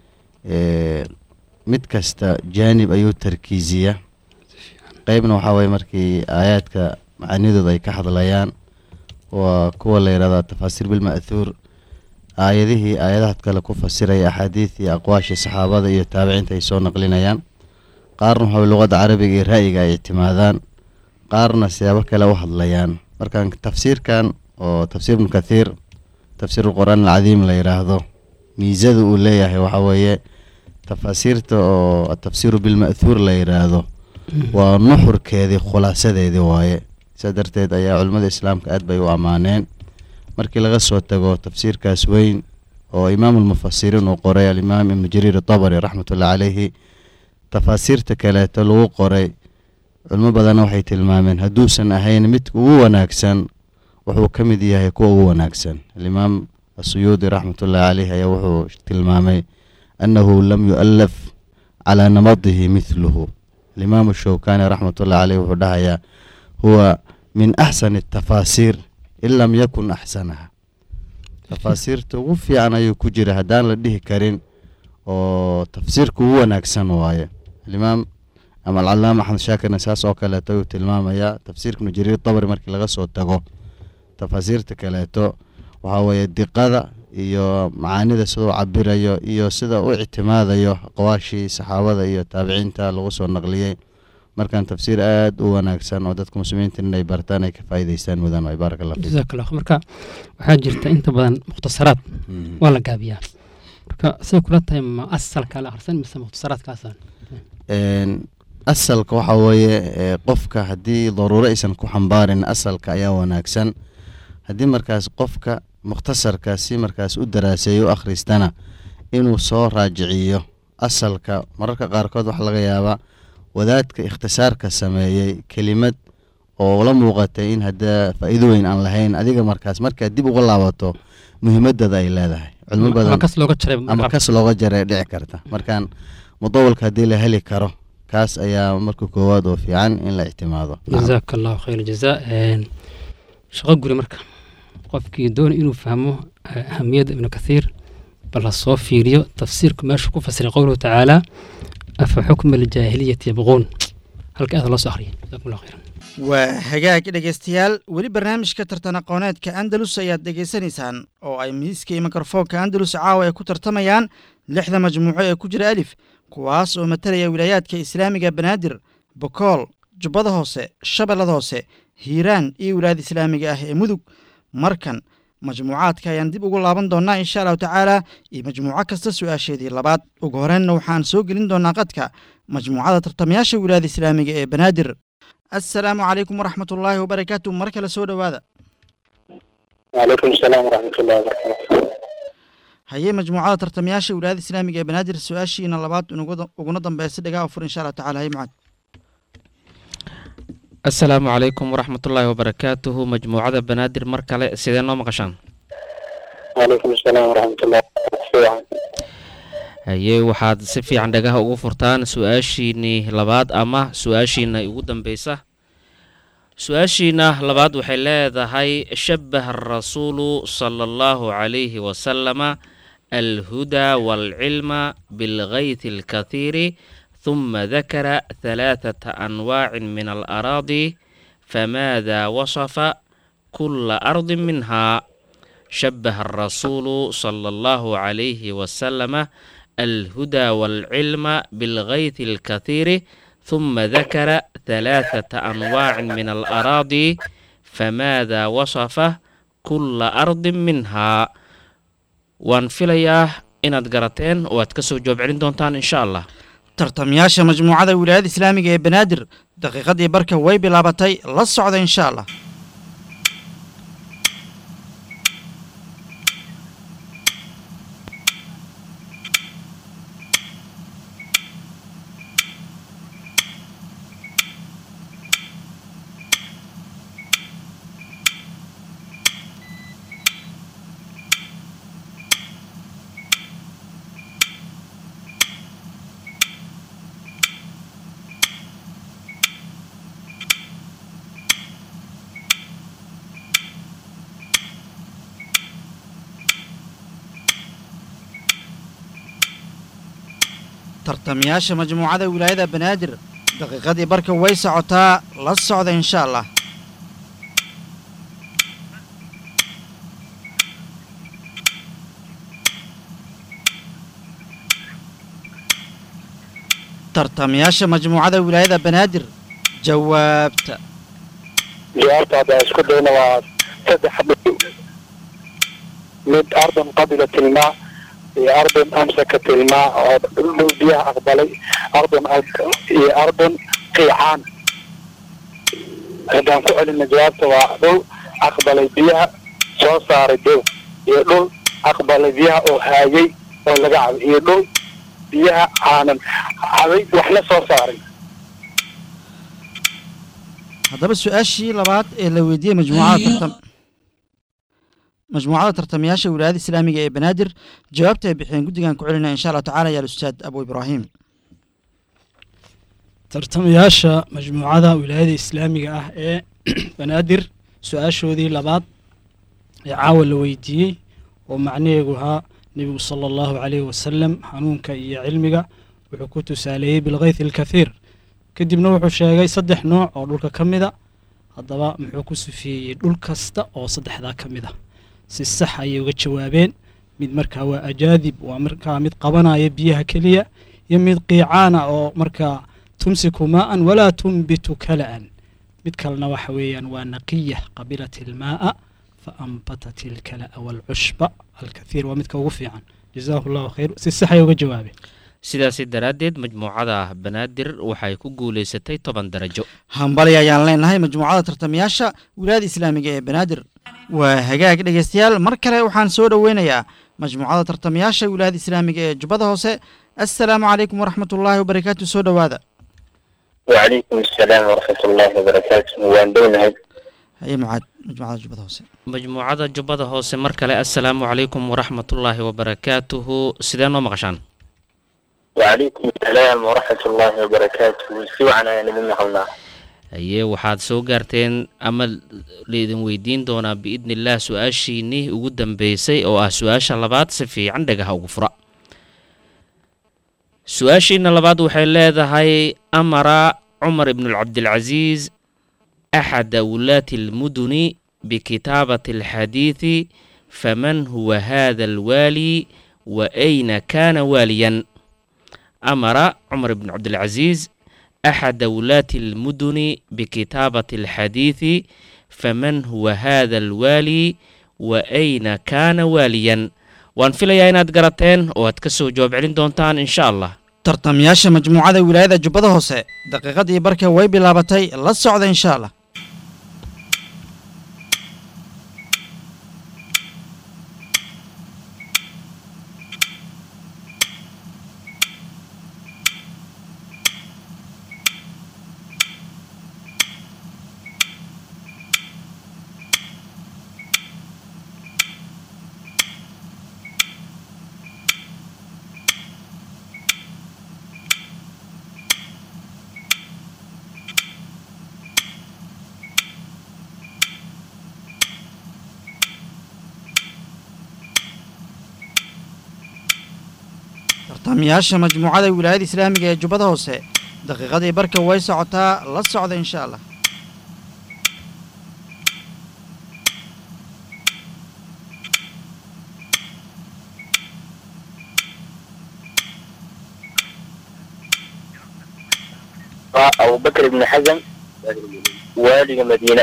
آه، mid kasta jaanib ayuu tarkiisiya qeybna waxaa waye markii aayaadka macaanidooda ay ka hadlayaan waa kuwa la yidhahdaa tafaasiir bilma'thuur aayadihii aayadaha kale ku fasiraya axaadiid iyo aqwaashii saxaabada iyo taabiciinta ay soo naqlinayaan qaarna waxaa waye luqadda carabiga iyo ra'yiga ay ictimaadaan qaarna siyaabo kale u hadlayaan markaan tafsiirkan oo tafsiir ibnu kathiir tafsiir qur'aan alcadiim la yidhaahdo miisada uu leeyahay waxaa weeye tafaasiirta oo atafsiiru bilma'thuur la yidhaahdo waa nuxurkeedii khulaasadeedii waaye sidaa darteed ayaa culimmada islaamka aad bay u ammaaneen markii laga soo tago tafsiirkaas weyn oo imaamulmufasiriin uu qoray alimaam ibnu jariir atabari raxmatullahi caleyhi tafaasiirta kaleeto lagu qoray culimo badanna waxay tilmaameen hadduusan ahayn midka ugu wanaagsan wuxuu ka mid yahay kuwa ugu wanaagsan alimaam asuyuudi raxmatullahi caleyhi ayaa wuxuu tilmaamay annahu lam yu'allaf calaa namadihi mithluhu alimaam showkani raxmatullahi caleyhi wuxuu dhahayaa huwa min axsani atafaasiir in lam yakun axsanaha tafaasiirta ugu fiican ayuu ku jira haddaan la dhihi karin oo tafsiirka ugu wanaagsan waaye alimaam ama alcalaama axmed shaakirna saas oo kaleeto ayuu tilmaamayaa tafsiirka ibnu jariir tabari markii laga soo tago tafaasiirta kaleeto waxaa weeye diqada iyo macaanida siduu cabirayo iyo sida u ictimaadayo aqwaashii saxaabada iyo taabiciinta lagu soo naqliyey markaan tafsiir aad u wanaagsan oo dadka muslimiinta inay bartaan ay ka faa'iidaystaan mudan waay baaraka allah fiik jazaak allah marka waxaa jirta inta badan mukhtasaraad waa la gaabiyaa marka say kula tahay ma asalka la akhrisan mise mukhtasaraadkaasa Een, asalka waxaa weeye ee, qofka haddii daruuro aysan ku xambaarin asalka ayaa wanaagsan haddii markaas qofka mukhtasarka si markaas u daraaseeyo u akhristana inuu soo raajiciyo asalka mararka qaarkood waxaa laga yaabaa wadaadka ikhtisaarka sameeyey kelimad oo la muuqatay in hadda faa'iido weyn aan lahayn adiga markaas markaad dib uga laabato muhiimadada ay leedahay culimo badan kas looga jaray ama kas looga jaray dhici karta markaan mudawalka haddii la heli karo kaas ayaa marka koowaad oo fiican in la ictimaado jazaaka allahu khayr jazaa shaqo guri marka qofkii doona inuu fahmo eh, ahamiyadda ibnu kathiir bal ha soo fiiriyo tafsiirku meeshu ku fasiray qowluhu tacaala afa xukma aljaahiliyati yabquun halka aada loo soo akhriyay jazakum allahu khayran waa hagaag dhegaystayaal weli barnaamijka tartan aqooneedka andalus ayaad dhegaysanaysaan oo ay miiska iyo mikrofoonka andalus caawa ay ku tartamayaan lixda majmuuco ee ku jira alif kuwaas oo matalaya wilaayaadka islaamiga banaadir bokool jubbada hoose shabeellada hoose hiiraan iyo wilaayada islaamiga ah ee mudug markan majmuucaadka ayaan dib ugu laaban doonnaa insha allahu tacaala iyo majmuuco kasta su-aasheedii labaad ugu horreynna waxaan soo gelin doonnaa qadka majmuucada tartamayaasha wilaayada islaamiga ee banaadir assalaamu calaykum waraxmat ullaahi wabarakaatu mar kale soo dhowaada وعليكم السلام ورحمة الله وبركاته hayee majmuucada tartamayaasha wilaayada islaamiga ee banaadir su-aashiina labaad inugu- uguna dambeysa dhagaa u fur insha allahu tacala hay macad asalaamu calaykum waraxmatullaahi wabarakaatuhu majmuucada banaadir mar kale sidee noo maqashaan وعليكم السلام ورحمة الله وبركاته haye waxaad si fiican dhagaha ugu furtaan su-aashiinii labaad ama su-aashiina ugu dambeysa su-aashiina labaad waxay leedahay shabaha arasuulu sala allahu calayhi wasalama alhudaa waalcilma bilgaythi alkathiiri ثuma dakara halaaثata anwaacin min alaraadi famaada wasafa kula ardi minha شبه الرسول صلى الله عليه وسلم الهدى والعلم بالغيث الكثير ثم ذكر ثلاثة أنواع من الأراضي فماذا وصفه كل أرض منها وانفلياه inaad garateen oo aad kasoo jawaab celin doontaan insha allah tartamayaasha majmuucada wilaayada islaamiga ee banaadir daqiiqadii barka way bilaabatay la socda insha allah tartamayaasha majmuucada wilaayada banaadir daqiiqadii barka way socotaa la socda insha allah tartamayaasha majmuucada wilaayada banaadir jawaabta jawaabta haddaan isku dayna waa saddex dhul mid ardan qabilat ilmaa iyo ardan amsakat ilmaa oo dhul biyaha aqbalay ardan iyo ardan qiicaan haddaan ku celina jawaabta waa dhul aqbalay biyaha soo saaray dow iyo dhul aqbalay biyaha oo haayay oo laga cabay iyo dhul biyaha aanan cabay waxna soo saaray haddaba su-aashii labaad ee la weydiiyey majmuucada tartam majmuucada tartamayaasha wilaayada islaamiga ee banaadir jawaabta ay bixiyeen guddigan ku celinaya insha allah tacala yaal ustaad abu ibraahim tartamayaasha majmuucada wilaayada islaamiga ah ee banaadir su-aashoodii labaad ee caawa la weydiiyey oo macnaheegu ahaa nebigu sala allahu calayhi wasalam hanuunka iyo cilmiga wuxuu ku tusaaleeyey bilkayth alkathiir kadibna wuxuu sheegay saddex nooc oo dhulka ka mida haddaba muxuu ku sufeeyey dhul kasta oo saddexdaa ka mid a si sax ayay uga jawaabeen mid markaa waa ajaadib waa markaa mid qabanaya biyaha keliya iyo mid qiicaana oo markaa tumsiku maa'an walaa tunbitu kala'an mid kalena waxa weeyaan waa naqiya qabilat ilmaa'a fa ambatat ilkala'a waalcushba alkathiir waa midka ugu fiican jazaahu allahu khayr si sax ayay uga jawaabeen sidaasi daraaddeed majmuucada banaadir waxay ku guulaysatay toban darajo hambali ayaan leenahay majmuucada tartamayaasha wilaayada islaamiga ee banaadir waa hagaag dhegeystayaal mar kale waxaan soo dhoweynayaa majmuucada tartamayaasha wilaayada islaamiga ee jubbada hoose assalaamu calaykum waraxmat ullaahi wabarakaatu soo dhowaada وعليكم السلام ورحمة الله وبركاته وان دونها haye mucaad majmuucada jubbada hoose majmuucada jubbada hoose mar kale assalaamu calaykum waraxmatullaahi wabarakaatuhu sidee noo maqashaan وعليكم السلام ورحمة الله وبركاته سوعنا يعني من مهلنا haye waxaad soo gaarteen ama laidin weydiin doonaa biidni illaah su-aashiinnii ugu dambeysay oo ah su-aasha labaad si fiican dhagaha ugu fura su-aashiina labaad waxay leedahay amara cumar ibnu cabdilcasiis axada wulaati almuduni bikitaabati alxadiidi faman huwa hada alwaali wa ayna kaana waaliyan amara cumar ibnu cabdilcasiis أحد ولاة المدن بكتابة الحديث فمن هو هذا الوالي وأين كان واليا وان فيليا inaad garateen oo aad ka soo jawaab celin doontaan insha allah tartamayaasha majmuucada wilaayada jubbada hoose daqiiqadii barka way bilaabatay la socda insha allah tartamayaasha majmuucada wilaayada islaamiga ee jubbada hoose daqiiqadii barka way socotaa la socda insha allah أبو بكر بن حزم والي مدينة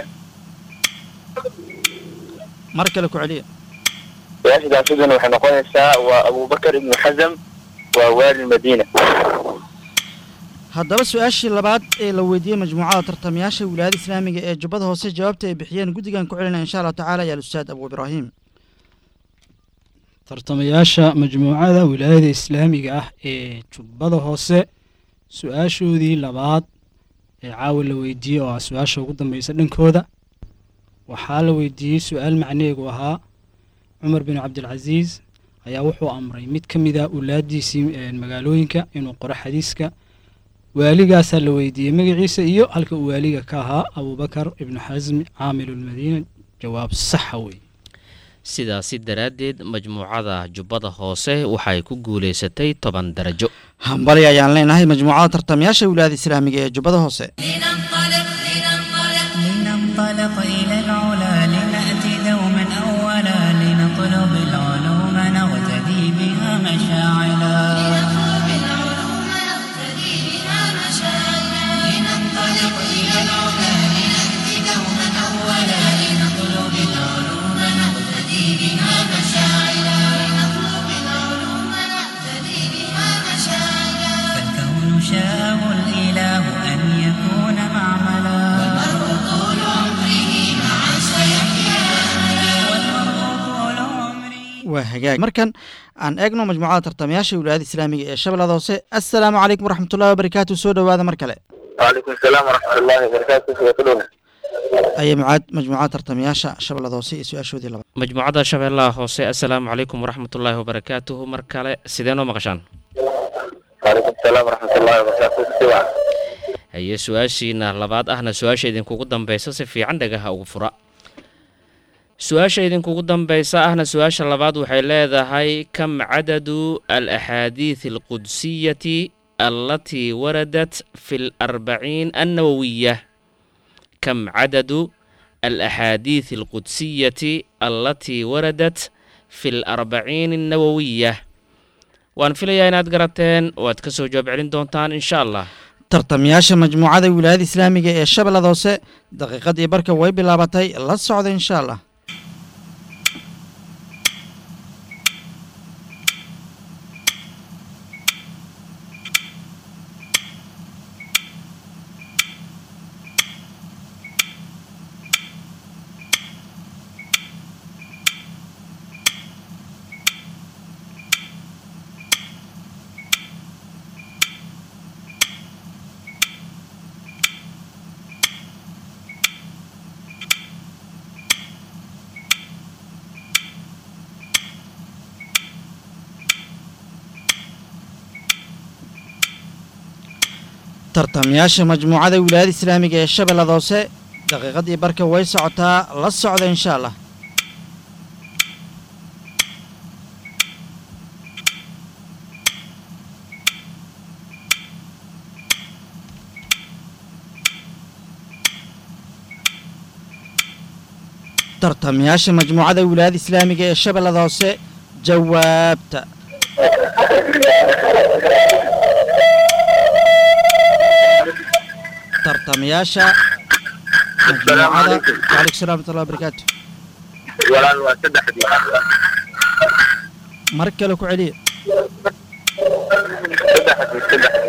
mar kale ku celiya واحد عشرين وحنا نقول الساعة وأبو بكر بن حزم ووالي المدينة haddaba su-aashii labaad ee la weydiiyey majmuucada tartamayaasha wilaayada islaamiga ee jubbada hoose jawaabta ay bixiyeen guddigan ku celinaya insha allahu tacaala yaal ustaad abu ibraahim tartamayaasha majmuucada wilaayada islaamiga ah ee jubbada hoose su-aashoodii labaad ee caawa la weydiiyey oo ah su-aasha ugu dambeysa dhankooda waxaa la weydiiyey su-aal macnaheegu ahaa cumar bin cabdilcasiis ayaa wuxuu amray mid ka mid a ulaadiisii magaalooyinka inuu qoro xadiiska waaligaasaa la weydiiyey magaciisa iyo halka uu waaliga ka ahaa abubakar ibnu xasmi caamilulmadiina jawaab saxa wey sidaasi daraaddeed majmuucada jubbada hoose waxay ku guulaysatay toban darajo hambali ayaan leenahay majmuucada tartamayaasha wilaayada islaamiga ee jubbada hoose لننطلق لننطلق لننطلق إلى العلا لنأتي دوما أولا لنطلب العلوم نغتدي بها مشاعلا نطلب العلوم نقتدي بها مشاعرنا لننطلق إلى العلا لنأتي دوما أولا لنطلب العلوم نقتدي بها مشاعرنا لنطلب العلوم نقتدي بها مشاعرنا فالكون شاءه الإله أن يكون معملا والمرء طول عمره مع سيحيا والمرء طول عمره waa hagaag markan aan eegno majmuucada tartamayaasha wilaayada islaamiga ee shabeellada hoose assalaamu calaykum waraxmatullahi wabarakaatu soo dhowaada mar kale وعليكم السلام ورحمة الله وبركاته وكلنا ayay mucaad majmuucada tartamayaasha shabeellada hoose iyo su-aashoodii labaad majmuucada shabeellaha hoose assalaamu calaykum waraxmatullaahi wabarakaatuhu mar kale sidee noo maqashaan وعليكم السلام ورحمة الله وبركاته سواء haye su-aashiina labaad ahna su-aasha idinkugu dambeysa si fiican dhagaha ugu fura su-aasha idinkugu dambeysa ahna su-aasha labaad waxay leedahay kam cadadu al axaadiid alqudsiyati allatii waradat fi larbaciin annawawiya kam cadadu al axaadiid alqudsiyati allatii waradat fi larbaciin annawawiya waan filayaa inaad garateen waad ka soo jawaab celin doontaan insha allah tartamayaasha majmuucada wilaayada islaamiga ee shabeellada hoose daqiiqadii barka way bilaabatay la socda insha allah tartamayaasha majmuucada wilaayada islaamiga ee shabeellada hoose daqiiqadii barka way socotaa la socda insha allah tartamayaasha majmuucada wilaayada islaamiga ee shabeellada hoose jawaabta tartamayaasha majmuucada waalaikum salam waraxmatullahi wabarakaatu walaal waa saddexdii mar kale ku celiya saddexdii saddexdii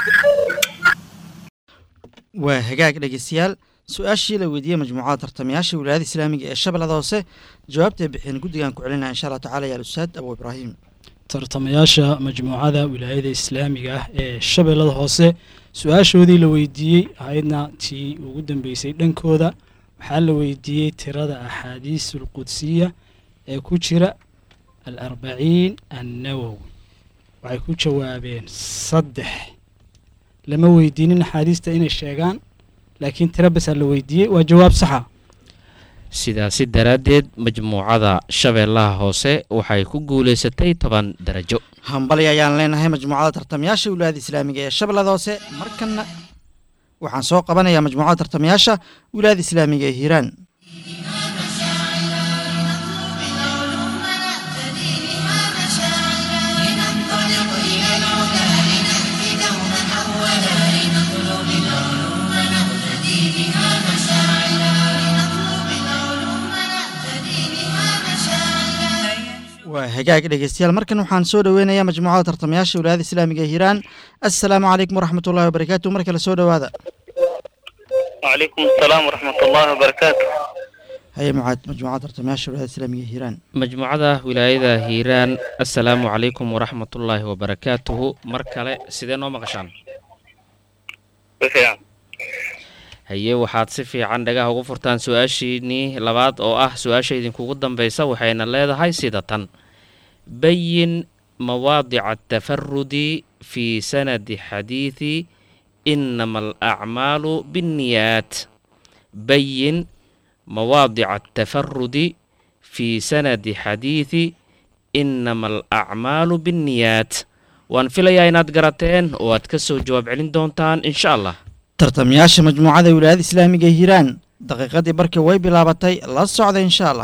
waa hagaag dhegeystayaal su-aashii la weydiiyey majmuucada tartamayaasha wilaayada islaamiga ee shabeellada hoose jawaabtay bixin guddigan ku celinaya insha allah tacala yaal ustaad abu ibraahim tartamayaasha majmuucada wilaayada islaamiga ah ee shabeellada hoose su-aashoodii la weydiiyey ahaydna tii ugu dambeysay dhankooda waxaa la weydiiyey tirada axaadiisul qudsiya ee ku jira al arbaciin annawowi waxay ku jawaabeen saddex lama weydiinin axaadiista inay sheegaan laakiin tiro basaa la weydiiyey waa jawaab saxa sidaasi daraaddeed majmuucada shabeellaha hoose waxay ku guulaysatay toban darajo hambali ayaan leenahay majmuucada tartamayaasha wilaayada islaamiga ee shabeellada hoose markanna waxaan soo qabanayaa majmuucada tartamayaasha wilaayada islaamiga ee hiiraan لننطلق إلى العلا لنأتي دوما أولا لنطلب العلوم نقتدي بها مشاعرنا لنطلب العلوم نقتدي بها مشاعرنا waa hagaag dhegeystayaal markan waxaan soo dhoweynayaa majmuucada tartamayaasha wilaayada islaamiga ee hiiraan assalaamu calaykum waraxmatullahi wabarakaatu mar kale soo dhowaada وعليكم السلام ورحمة الله وبركاته haye mucaad majmuucada tartamayaasha wilaayada islaamiga ee hiiraan majmuucada wilaayada hiiraan assalaamu calaykum waraxmatullaahi wabarakaatuhu mar kale sidee noo maqashaan بفعل haye waxaad si fiican dhagaha ugu furtaan su-aashiinii labaad oo ah su-aasha idinkugu dambeysa waxayna leedahay sida tan bayin mawaadica atafarudi fi sanadi xadiidi inama alacmaalu binniyaat bayin mawaadica atafarudi fii sanadi xadiidi inama alacmaalu binniyaat waan filayaa inaad garateen oo aad ka soo jawaab celin doontaan insha allah tartamayaasha majmuucada wilaayada islaamiga ee hiiraan daqiiqadii barkii way bilaabatay la socda insha allah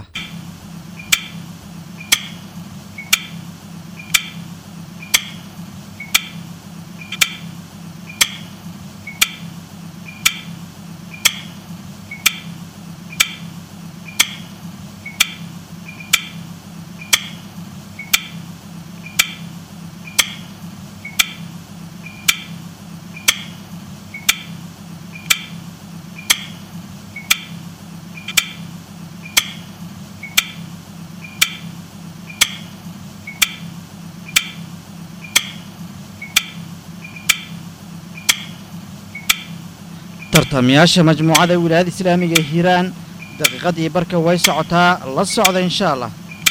tartamayaasha majmuucada wilaayada islaamiga ee hiiraan daqiiqadii barka way socotaa la socda insha allah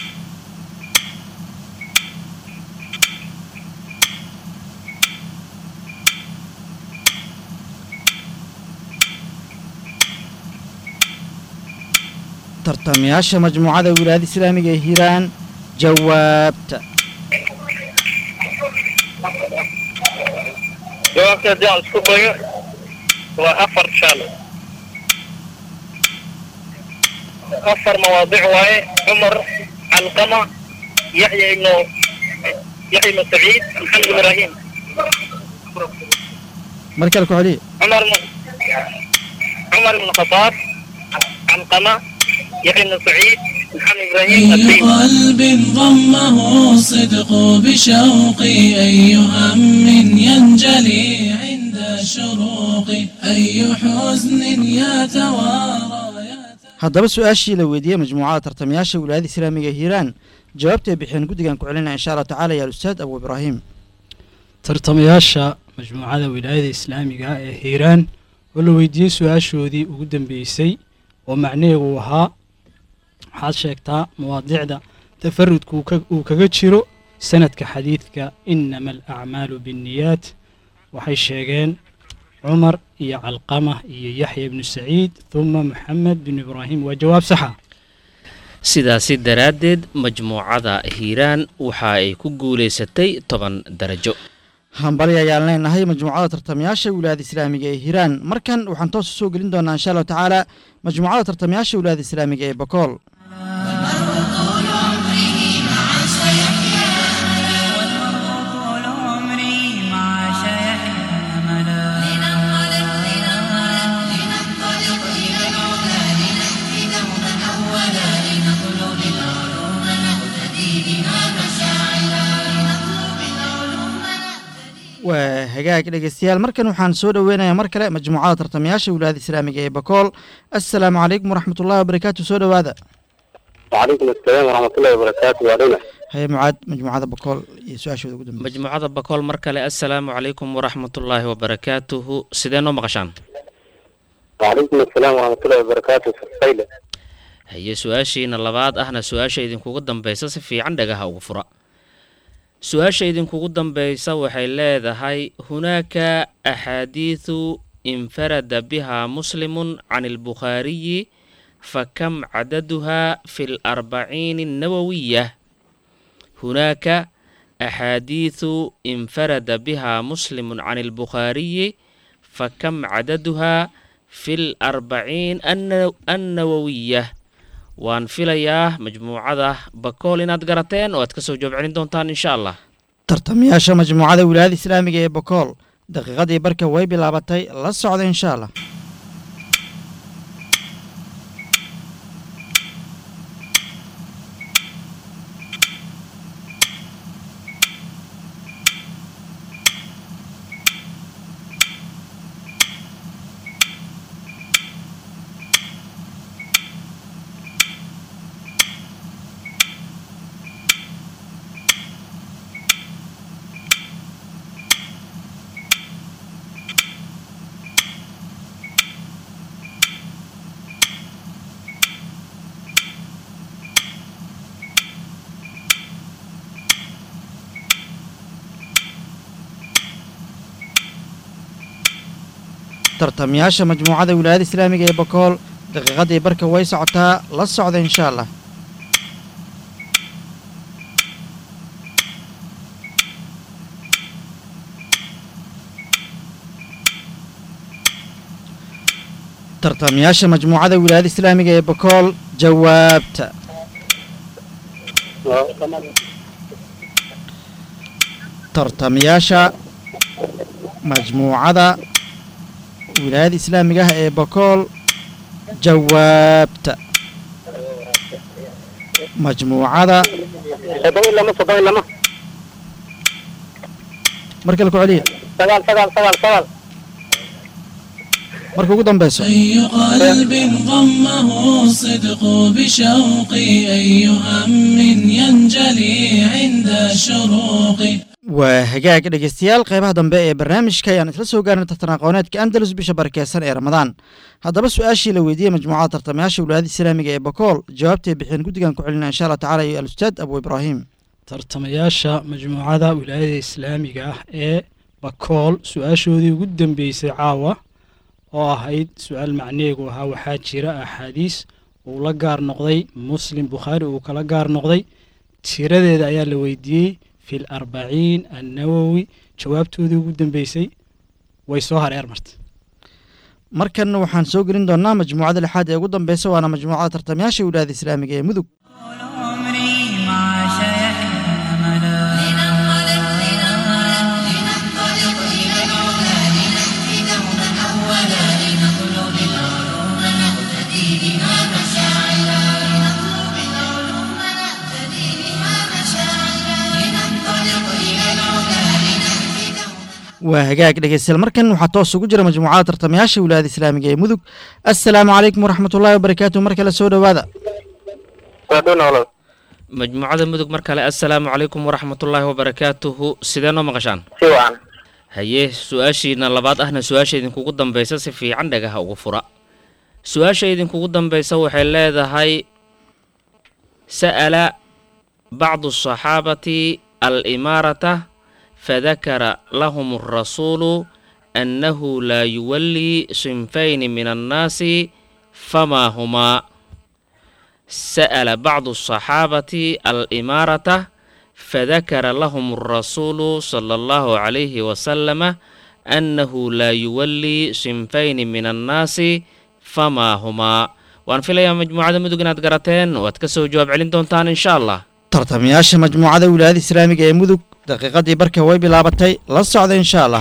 tartamayaasha majmuucada wilaayada islaamiga ee hiiraan jawaabta jawaabta haddii aan isku dayo waa afar shaal afar mawaadic waaye cumar calqama yaxya ibnu yaxya ibnu saciid maxamed ibraahim mar kale ku celiya cumar ibnu cumar ibnu khataab calqama yaxya ibnu saciid محمد إبراهيم أي الدين قلب ضمه الصدق بشوقي أي هم ينجلي عند الشروق أي حزن يتوارى haddaba su-aashii la weydiiyey majmuucada tartamayaasha wilaayada islaamiga ee hiiraan jawaabta ay bixiyeen guddigan ku celinaya insha allah tacaala ya alustaad abu ibraahim tartamayaasha majmuucada wilaayada islaamiga ah ee hiiraan oo la weydiiyey su-aashoodii ugu dambeysay oo macnaheegu uu ahaa waxaad sheegtaa mawaadicda tafarudka uu ka- uu kaga jiro sanadka xadiidka inama alacmaalu binniyaat waxay sheegeen cumar iyo calqama iyo yaxya ibnu saciid huma maxamed bin ibraahim waa jawaab saxa sidaasi daraaddeed majmuucada hiiraan waxa ay ku guulaysatay toban darajo hambali ayaan leenahay majmuucada tartamayaasha wilaayada islaamiga ee hiiraan markan waxaan toos usoo gelin doonaa insha allahu tacaala majmuucada tartamayaasha wilaayada islaamiga ee bakool طول عمري مع شيحنا أملا لننطلق لننطلق لننطلق إلى العلا لنهدي دوما أولا لنطلب العلوم نقتدي بها مشاعرا لنطلب العلوم نقتدي waa hagaag dhegeystayaal markan waxaan soo dhoweynayaa mar kale majmuucada tartamayaasha wilaayada islaamiga ee bakool assalaamu calaykum waraxmatullahi wabarakaatu soo dhowaada وعليكم السلام ورحمة الله وبركاته وعلينا haye mucaad majmuucada bakool iyo su-aashooda ugu dambeysa majmuucada bakool mar kale assalaamu calaykum waraxmatullaahi wabarakaatuhu sidee noo maqashaan وعليكم السلام ورحمة الله وبركاته فصيلة haye su-aashiina labaad ahna su-aasha idinkugu dambeysa si fiican dhagaha ugu fura su-aasha idinkugu dambeysa waxay leedahay hunaaka axaadiidu infarada biha muslimun can albukhaariyi fakam cadaduha fi larbaciin الnawawiya hunaaka axaadiidu infarada biha muslimun can albukhaariyi fakam cadaduha fi larbaciin anna- annawawiya waan filayaa majmuucada bakool inaad garateen oo aad ka soo jawaab celin doontaan insha allah tartamayaasha majmuucada wilaayada islaamiga ee bakool daqiiqadii barka way bilaabatay la socda insha allah tartamayaasha majmuucada wilaayada islaamiga ee bakool daqiiqadii barka way socotaa la socda insha allah tartamayaasha majmuucada wilaayada islaamiga ee bakool jawaabta tartamayaasha majmuucada wilaayada islaamiga ah ee bakool jawaabta majmuucada soddon iyo lama soddon iyo lama marka la ku celiya sagaal sagaal sagaal sagaal marka ugu dambeyso أي قلب ضمه الصدق بشوقي أي هم ينجلي عند الشروق waa hagaag dhegeystayaal qeybaha dambe ee barnaamijka ayaan isla soo gaarnay tartan aqooneedka andalus bisha barakeysan ee ramadaan haddaba su-aashii la weydiiyey majmuucada tartamayaasha wilaayada islaamiga ee bakool jawaabtay bixiyeen guddigan ku celina insha allah tacala iyo alustaad abu ibraahim tartamayaasha majmuucada wilaayada islaamiga ah ee bakool su-aashoodii ugu dambeysay caawa oo ahayd su-aal macneegu ahaa waxaa jira axaadiis uu la gaar noqday muslim bukhaari uu kala gaar noqday tiradeeda ayaa la weydiiyey fi larbaciin annawowi jawaabtoodii ugu dambeysay way soo hareer martay markanna waxaan soo gelin doonaa majmuucada lixaad ee ugu dambeysa waana majmuucada tartamayaasha wilaayada islaamiga ee mudug عمري مع شيحنا أملا لننطلق لننطلق لننطلق إلى العلا لنهدي دوما أولا لنطلب العلوم نقتدي بها مشاعلا لنطلب العلوم نقتدي بها مشاعلا لننطلق إلى العلا لنهدي دوما waa hagaag dhegeystayaal markan waxaa toos ugu jira majmuucada tartamayaasha wilaayada islaamiga ee mudug assalaamu calaykum waraxmatullaahi wabarakaatu mar kale soo dhowaada waa dhow noolada majmuucada mudug mar kale assalaamu calaykum waraxmatullaahi wabarakaatuhu sidee noo maqashaan si wacan haye su-aashiina labaad ahna su-aasha idinkugu dambaysa si fiican dhagaha ugu fura su-aasha idinkugu dambaysa waxay leedahay sa'ala bacdu asaxaabati alimaarata fadakara lahum arasuulu annahu laa yuwallii sinfayni min annaasi famaa humaa سأل بعض الصحابة الإمارة فذكر لهم الرسول صلى الله عليه وسلم أنه لا يولي صنفين من الناس فما هما وأن في الأيام مجموعة مدقنات قراتين واتكسو جواب علين دونتان إن شاء الله tartamayaasha majmuucada wilaayada islaamiga ee mudug daqiiqadii barka way bilaabatay la socda insha allah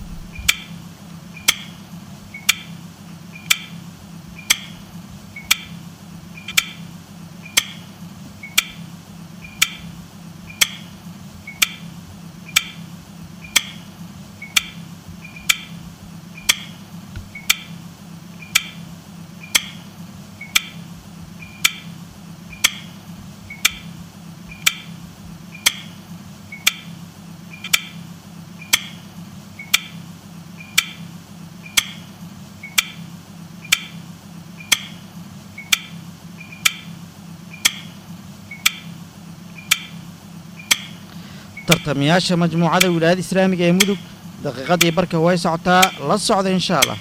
tartamayaasha majmuucada wilaayada islaamiga ee mudug daqiiqadii barka way socotaa la socda insha allah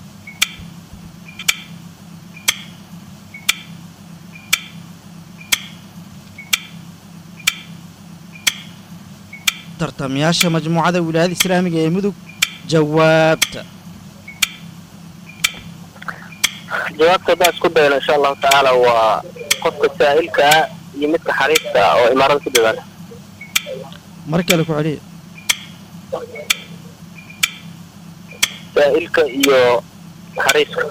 tartamayaasha majmuucada wilaayada islaamiga ee mudug jawaabta jawaabta haddaan isku dayno insha allahu tacaala waa qofka saa'ilka ah iyo midka xariifka ah oo imaarada ku dadaala mar kale ku celiya saa'ilka iyo xariifka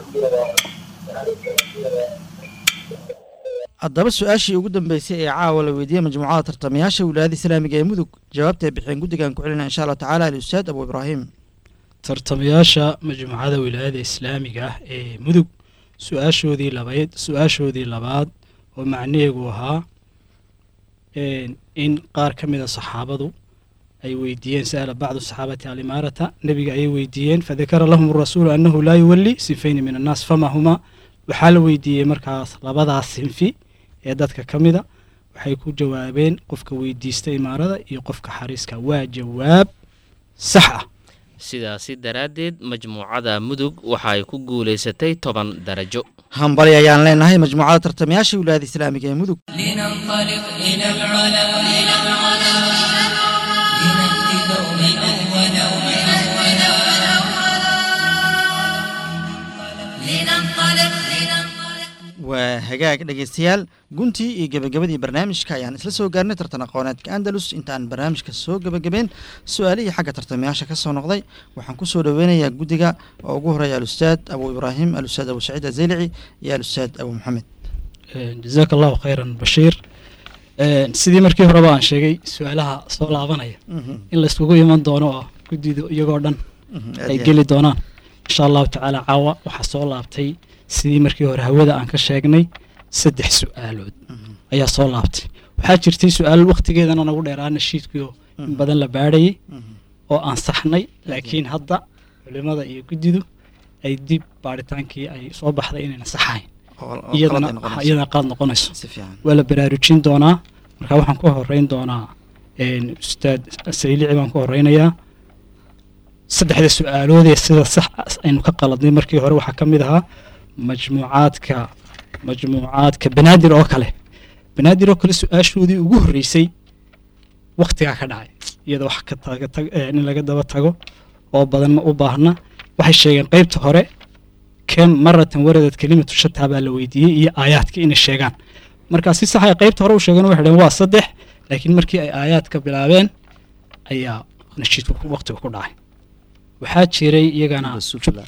haddaba su-aashii ugu dambeysay ee caawa la weydiiyey majmuucada tartamayaasha wilaayada islaamiga ee mudug jawaabta ay bixiyeen guddigan ku celina insha allah tacaala alustaad abu ibraahim tartamayaasha majmuucada wilaayada islaamiga ah ee mudug su-aashoodii labayd su-aashoodii labaad oo macnaheegu ahaa een, in qaar ka mid a saxaabadu ay weydiiyeen sa'ala bacdu saxaabati alimaarata nebiga ayay weydiiyeen fadakara lahum rasuulu annahu laa yuwalli sinfayni min annaas fama huma waxaa la weydiiyey markaas labadaas sinfi ee dadka ka mida waxay ku jawaabeen qofka weydiista imaarada iyo qofka xariiska waa jawaab sax ah sidaasi daraaddeed majmuucada mudug waxay ku guulaysatay toban darajo hambali ayaan leenahay majmuucada tartamayaasha wilaayada islaamiga ee mudug لننطلق إلى العلا إلى العلا لنهدي دوما أولا لننطلق hagaag dhegeystayaal guntii iyo gebagabadii barnaamijka ayaan isla soo gaarnay tartan aqooneedka andalus intaan barnaamijka soo gebagabeen su-aalihii xagga tartamayaasha ka soo noqday waxaan kusoo dhoweynayaa guddiga oo ugu horeeya alustaad abu ibraahim alustaad abu saciid azeylici iyo alustaad abu maxamed jazaaka allahu khayran bashiir sidii markii horeba aan sheegay su-aalaha soo laabanaya in la iskugu iman doono oo guddidu iyagoo dhan ay geli doonaan insha allahu tacaala caawa waxaa soo laabtay sidii markii hore hawada aan ka sheegnay saddex su-aalood ayaa soo laabtay waxaa jirtay su-aal waktigeedana nagu dheeraana shiidkii oo in badan la baadhayay oo aan saxnay laakiin hadda culimada iyo guddidu ay dib baadhitaankii ay soo baxday inayna saxayn iyadana iyadana qaad noqonayso si fiican waa la baraarujin doonaa marka waxaan ku horeyn doonaa ustaad saylici baan ku horeynayaa saddexda su-aaloodee sida sax aynu ka qaladnay markii hore waxaa ka mid ahaa majmuucaadka majmuucaadka banaadir oo kale banaadir oo kale su-aashoodii ugu horreysay waktigaa ka dhacay iyada wax ka taga tag in laga daba tago oo badan ma u baahna waxay sheegeen qeybta hore kem maratan waradad kelimatu shataa baa la weydiiyey iyo aayaadka inay sheegaan markaa si sax ay qeybta hore u sheegeen waxay dhaheen waa saddex laakiin markii ay aayaadka bilaabeen ayaa nashiidku waqtiga ku dhacay waxaa jiray iyagana sufla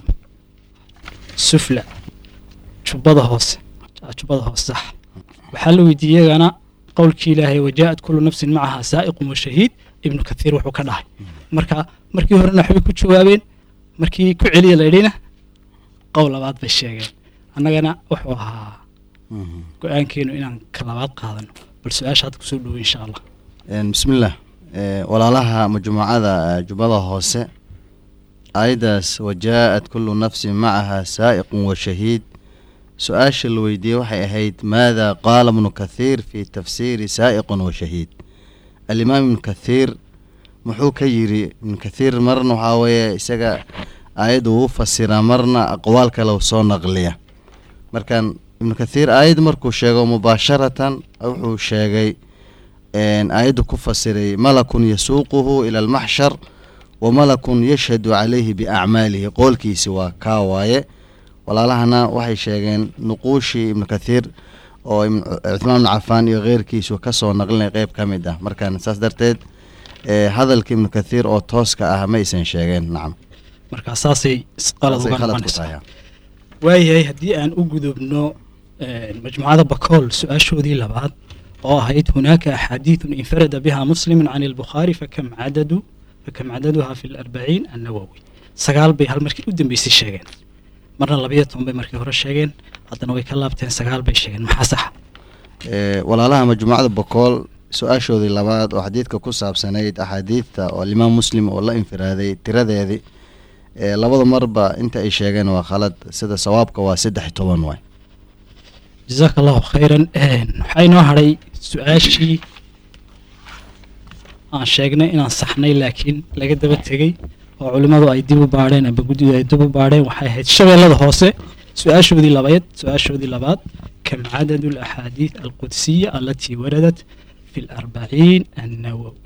sufla jubbada hoose jubbada hoose sax waxaa la weydiiyey iyagana qowlkii ilaahay wajaa'at kullu nafsin macaha saa'iqun wa shahiid ibnu kathiir wuxuu ka dhahay marka markii horena waxbay ku jawaabeen markii ku celiya la yidhina qowl labaad bay sheegeen annagana wuxuu ahaa go-aankeenu inaan ka labaad qaadano bal su-aasha hadda kusoo dhowo insha allah bismillaah walaalaha majmuucada jubbada hoose aayaddaas wajaa'at kullu nafsin macaha saa'iqun wa shahiid su-aasha la weydiiyey waxay ahayd maada qaala ibnu kathiir fii tafsiiri saa'iqun wa shahiid alimaam ibnu kathiir muxuu ka yiri ibnu kathiir marna waxaa weeye isaga aayadda wuu fasiraa marna aqwaal kale soo naqliya markan ibnu kathiir aayad markuu sheego mubaasharatan wuxuu sheegay aayaddu ku fasiray malakun yasuuquhu ila almaxshar wa malakun yashhadu calayhi biacmaalihi qoolkiisi waa kaa waaye walaalahana waxay sheegeen nuquushii ibnu kathiir oo cuthmaan ibnu cafaan iyo keyrkiisu kasoo naqlinay qeyb ka mid ah markan saas darteed hadalka ibnu kathiir oo tooska ah ma aysan sheegeen nacam markaa saasay qalad Saasay uga khalad ku noqonaysaa tahay waayahay haddii aan u gudubno majmuucada bakool su-aashoodii labaad oo ahayd hunaaka axaadiidun infarada biha muslimun can albukhaari fakam cadadu fakam cadaduha fi larbaciin annawowi sagaal bay hal markii u dambeysay sheegeen marna labayo toban bay markii hore sheegeen haddana way ka laabteen sagaal bay sheegeen maxaa saxa Ee, walaalaha majmuucada bokool su-aashoodii labaad oo xadiidka ku saabsanayd axaadiidta oo alimaam muslim oo la infiraaday tiradeedii ee, labada marba inta ay sheegeen waa khalad sida sawaabka waa saddex iyo toban waay jazaaka allahu khayran waxaa inoo hadhay su-aashii aan sheegnay inaan saxnay laakiin laga daba tegey oo culimmadu ay dib u baadheen amba guddidu ay dib u baadheen waxay ahayd shabeellada hoose su-aashoodii labaad su-aashoodii labaad kam cadadu alaxaadiid alqudsiya alatii waradat fi larbaciin annawowi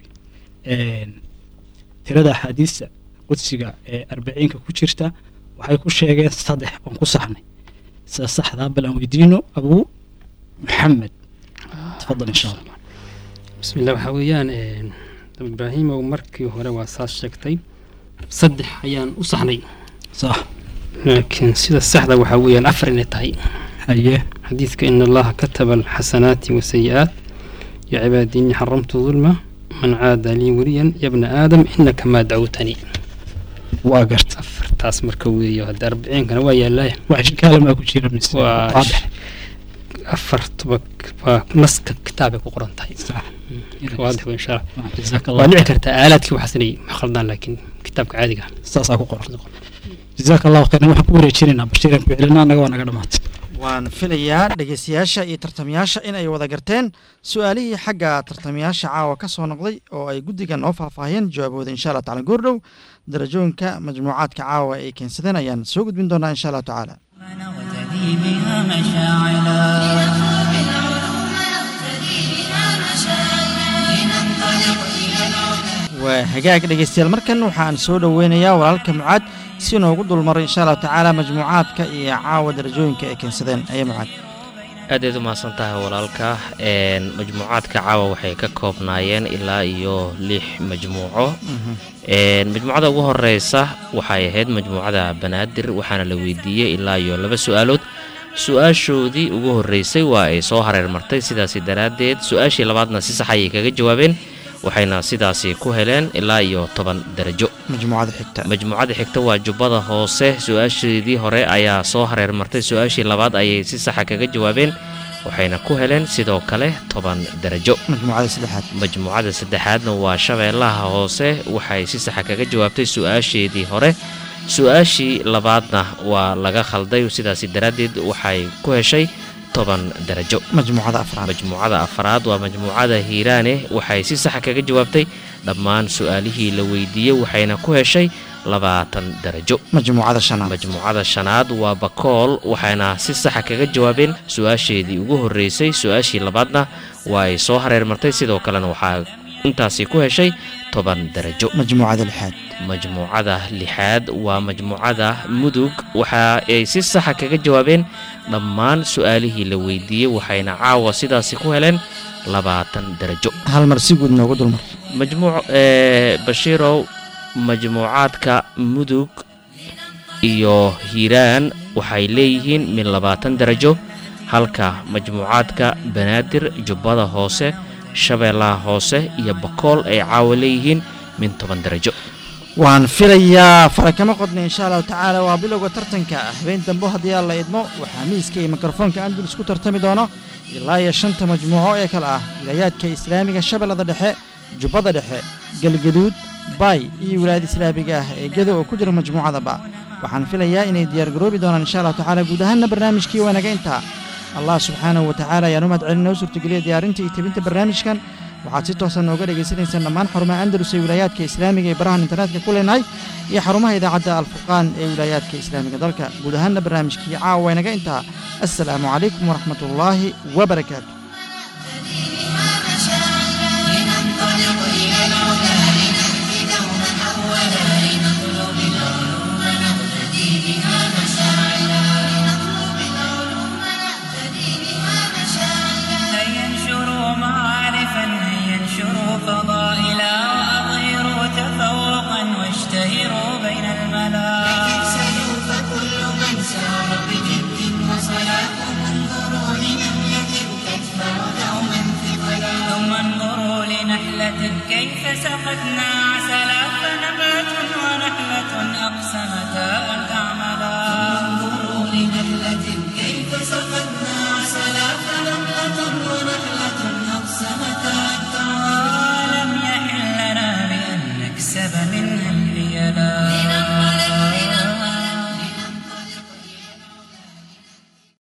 tirada axaadiista qudsiga ee arbaciinka ku jirta waxay ku sheegeen saddex oon ku saxnay sida saxdaa bal aan weydiino abuu maxamed tafadal insha allah بسم الله waxaa weeyaan een, Abu ibraahimow markii hore waa saas sheegtay saddex ayaan u saxnay sax laakiin sida saxda waxaa weeyaan afar inay tahay haye xadiidka in allaha kataba alxasanaati wasayi'aat ya cibaadii innii xaramtu dulma man caada lii weliyan ya bna aadam inaka maa dacwtanii waa garta afartaas marka weeyo hadda arbiciinkana waa yaallaya wax shikaala maa ku jira mise waa waadix afartuba waa naska kitaabay ku qoran tahay sax waadix wey insha allah jazaaka waa allah dhici kartaa aalaadkii waxaas inay khaldaan laakiin kitaabka caadiga ah saasaa ku qoran jazaaka allahu khayran waxaan ku wareejinaynaa bashiiran ku celina annaga waa naga dhamaatay waan filayaa dhegeystayaasha iyo tartamayaasha in ay wada garteen su-aalihii xagga tartamayaasha caawa ka soo noqday oo ay guddiga noo faahfaahiyeen jawaabooda insha allah tacala goordhow darajooyinka majmuucaadka caawa ay keensadeen ayaan soo gudbin doonaa insha allah tacaala نغتدي بها مشاعلا لنطلب العلوم نقتدي بها مشاعرنا لننطلق إلى العلا waa hagaag dhegeystayaal markan waxaan soo dhoweynayaa walaalka mucaad si noogu dulmaray insha allahu tacaala majmuucaadka iyo caawa darajooyinka ay keensadeen aye mucaad aad aad u mahadsan tahay walaalka een, majmuucaadka caawa waxay ka koobnaayeen ilaa iyo lix majmuuco Een, majmuucada ugu horeysa waxay ahayd majmuucada banaadir waxaana la weydiiyey ilaa iyo laba su-aalood su-aashoodii ugu horeysay waa ay soo hareer martay sidaasi daraaddeed su-aashii labaadna si sax ayay kaga jawaabeen waxayna sidaasi ku heleen ilaa iyo toban darajo majmuucada xigta majmuucada xigta waa jubbada hoose su-aasheedii hore ayaa soo hareer martay su-aashii labaad ayay si saxa kaga jawaabeen waxayna ku heleen sidoo kale toban darajo majmuucada saddexaad majmuucada saddexaadna waa shabeellaha hoose waxay si saxa kaga jawaabtay su-aasheedii hore su-aashii labaadna waa laga khalday sidaasi daraaddeed waxay ku heshay toban darajo majmuucada afraad majmuucada afraad waa majmuucada hiiraane waxay si saxa kaga jawaabtay dhammaan su-aalihii la weydiiyey waxayna ku heshay labaatan darajo majmuucada shanaad majmuucada shanaad waa bakool waxayna si saxa kaga jawaabeen su-aasheedii ugu horeysay su-aashii labaadna waa ay soo hareer martay sidoo kalena waxaa intaasi ku heshay toban darajo majmuucada lixaad majmuucada lixaad waa majmuucada mudug waxa ay si saxa kaga jawaabeen dhammaan su-aalihii la weydiiyey waxayna caawa sidaasi ku heleen labaatan darajo hal mar si guud noogu dulmar majmuuc ee bashiirow majmuucaadka mudug iyo hiiraan waxay leeyihiin min labaatan darajo halka majmuucaadka banaadir jubbada hoose shabeellaha hoose iyo bakool ay caawa leeyihiin min toban darajo waan filayaa farakama qodna insha allahu tacaala waa bilowga tartanka habeen dambe haddii aan la idmo waxaa miiska iyo mikrofoonka andalus ku tartami doono ilaa iyo shanta majmuuco ee kale ah wilaayaadka islaamiga shabeellada dhexe jubbada dhexe galgaduud baay iyo wilaayada islaamiga ah ee gedo oo ku jira majmuucadaba waxaan filayaa inay diyaargaroobi doonaan insha allahu tacaala guud ahaanna barnaamijkii waanaga intaa allah subxaanahu wa tacaala ayaan u mahadcelin noo suurtageliya diyaarinta iyo tebinta barnaamijkan waxaad si toosan nooga dhegaysanaysaan dhammaan xarumaha andalus ee wilaayaadka islaamiga ee barahan internetka ku leenahay iyo xarumaha idaacadda alfurqaan ee wilaayaadka islaamiga dalka guud ahaanna barnaamijkii caawa waynaga intaa assalaamu calaykum waraxmat ullaahi wabarakaatu لننطلق إلى العلا لنهدي دوما أولا لنطلب العلوم نهتدي بها مشاعلا لنطلب العلوم نهتدي بها مشاعلا هيا انشروا معارفا هيا انشروا فضائلا وأظهروا تفوقا واشتهروا بين الملا سلوا فكل من سار بجد وصلاة انظروا لنملة تدفع دوما ثقلا ثم انظروا لنحلة كيف سقتنا عسلا فنبات ونحلة أقسمتا أن تعملا انظروا لنملة كيف سقت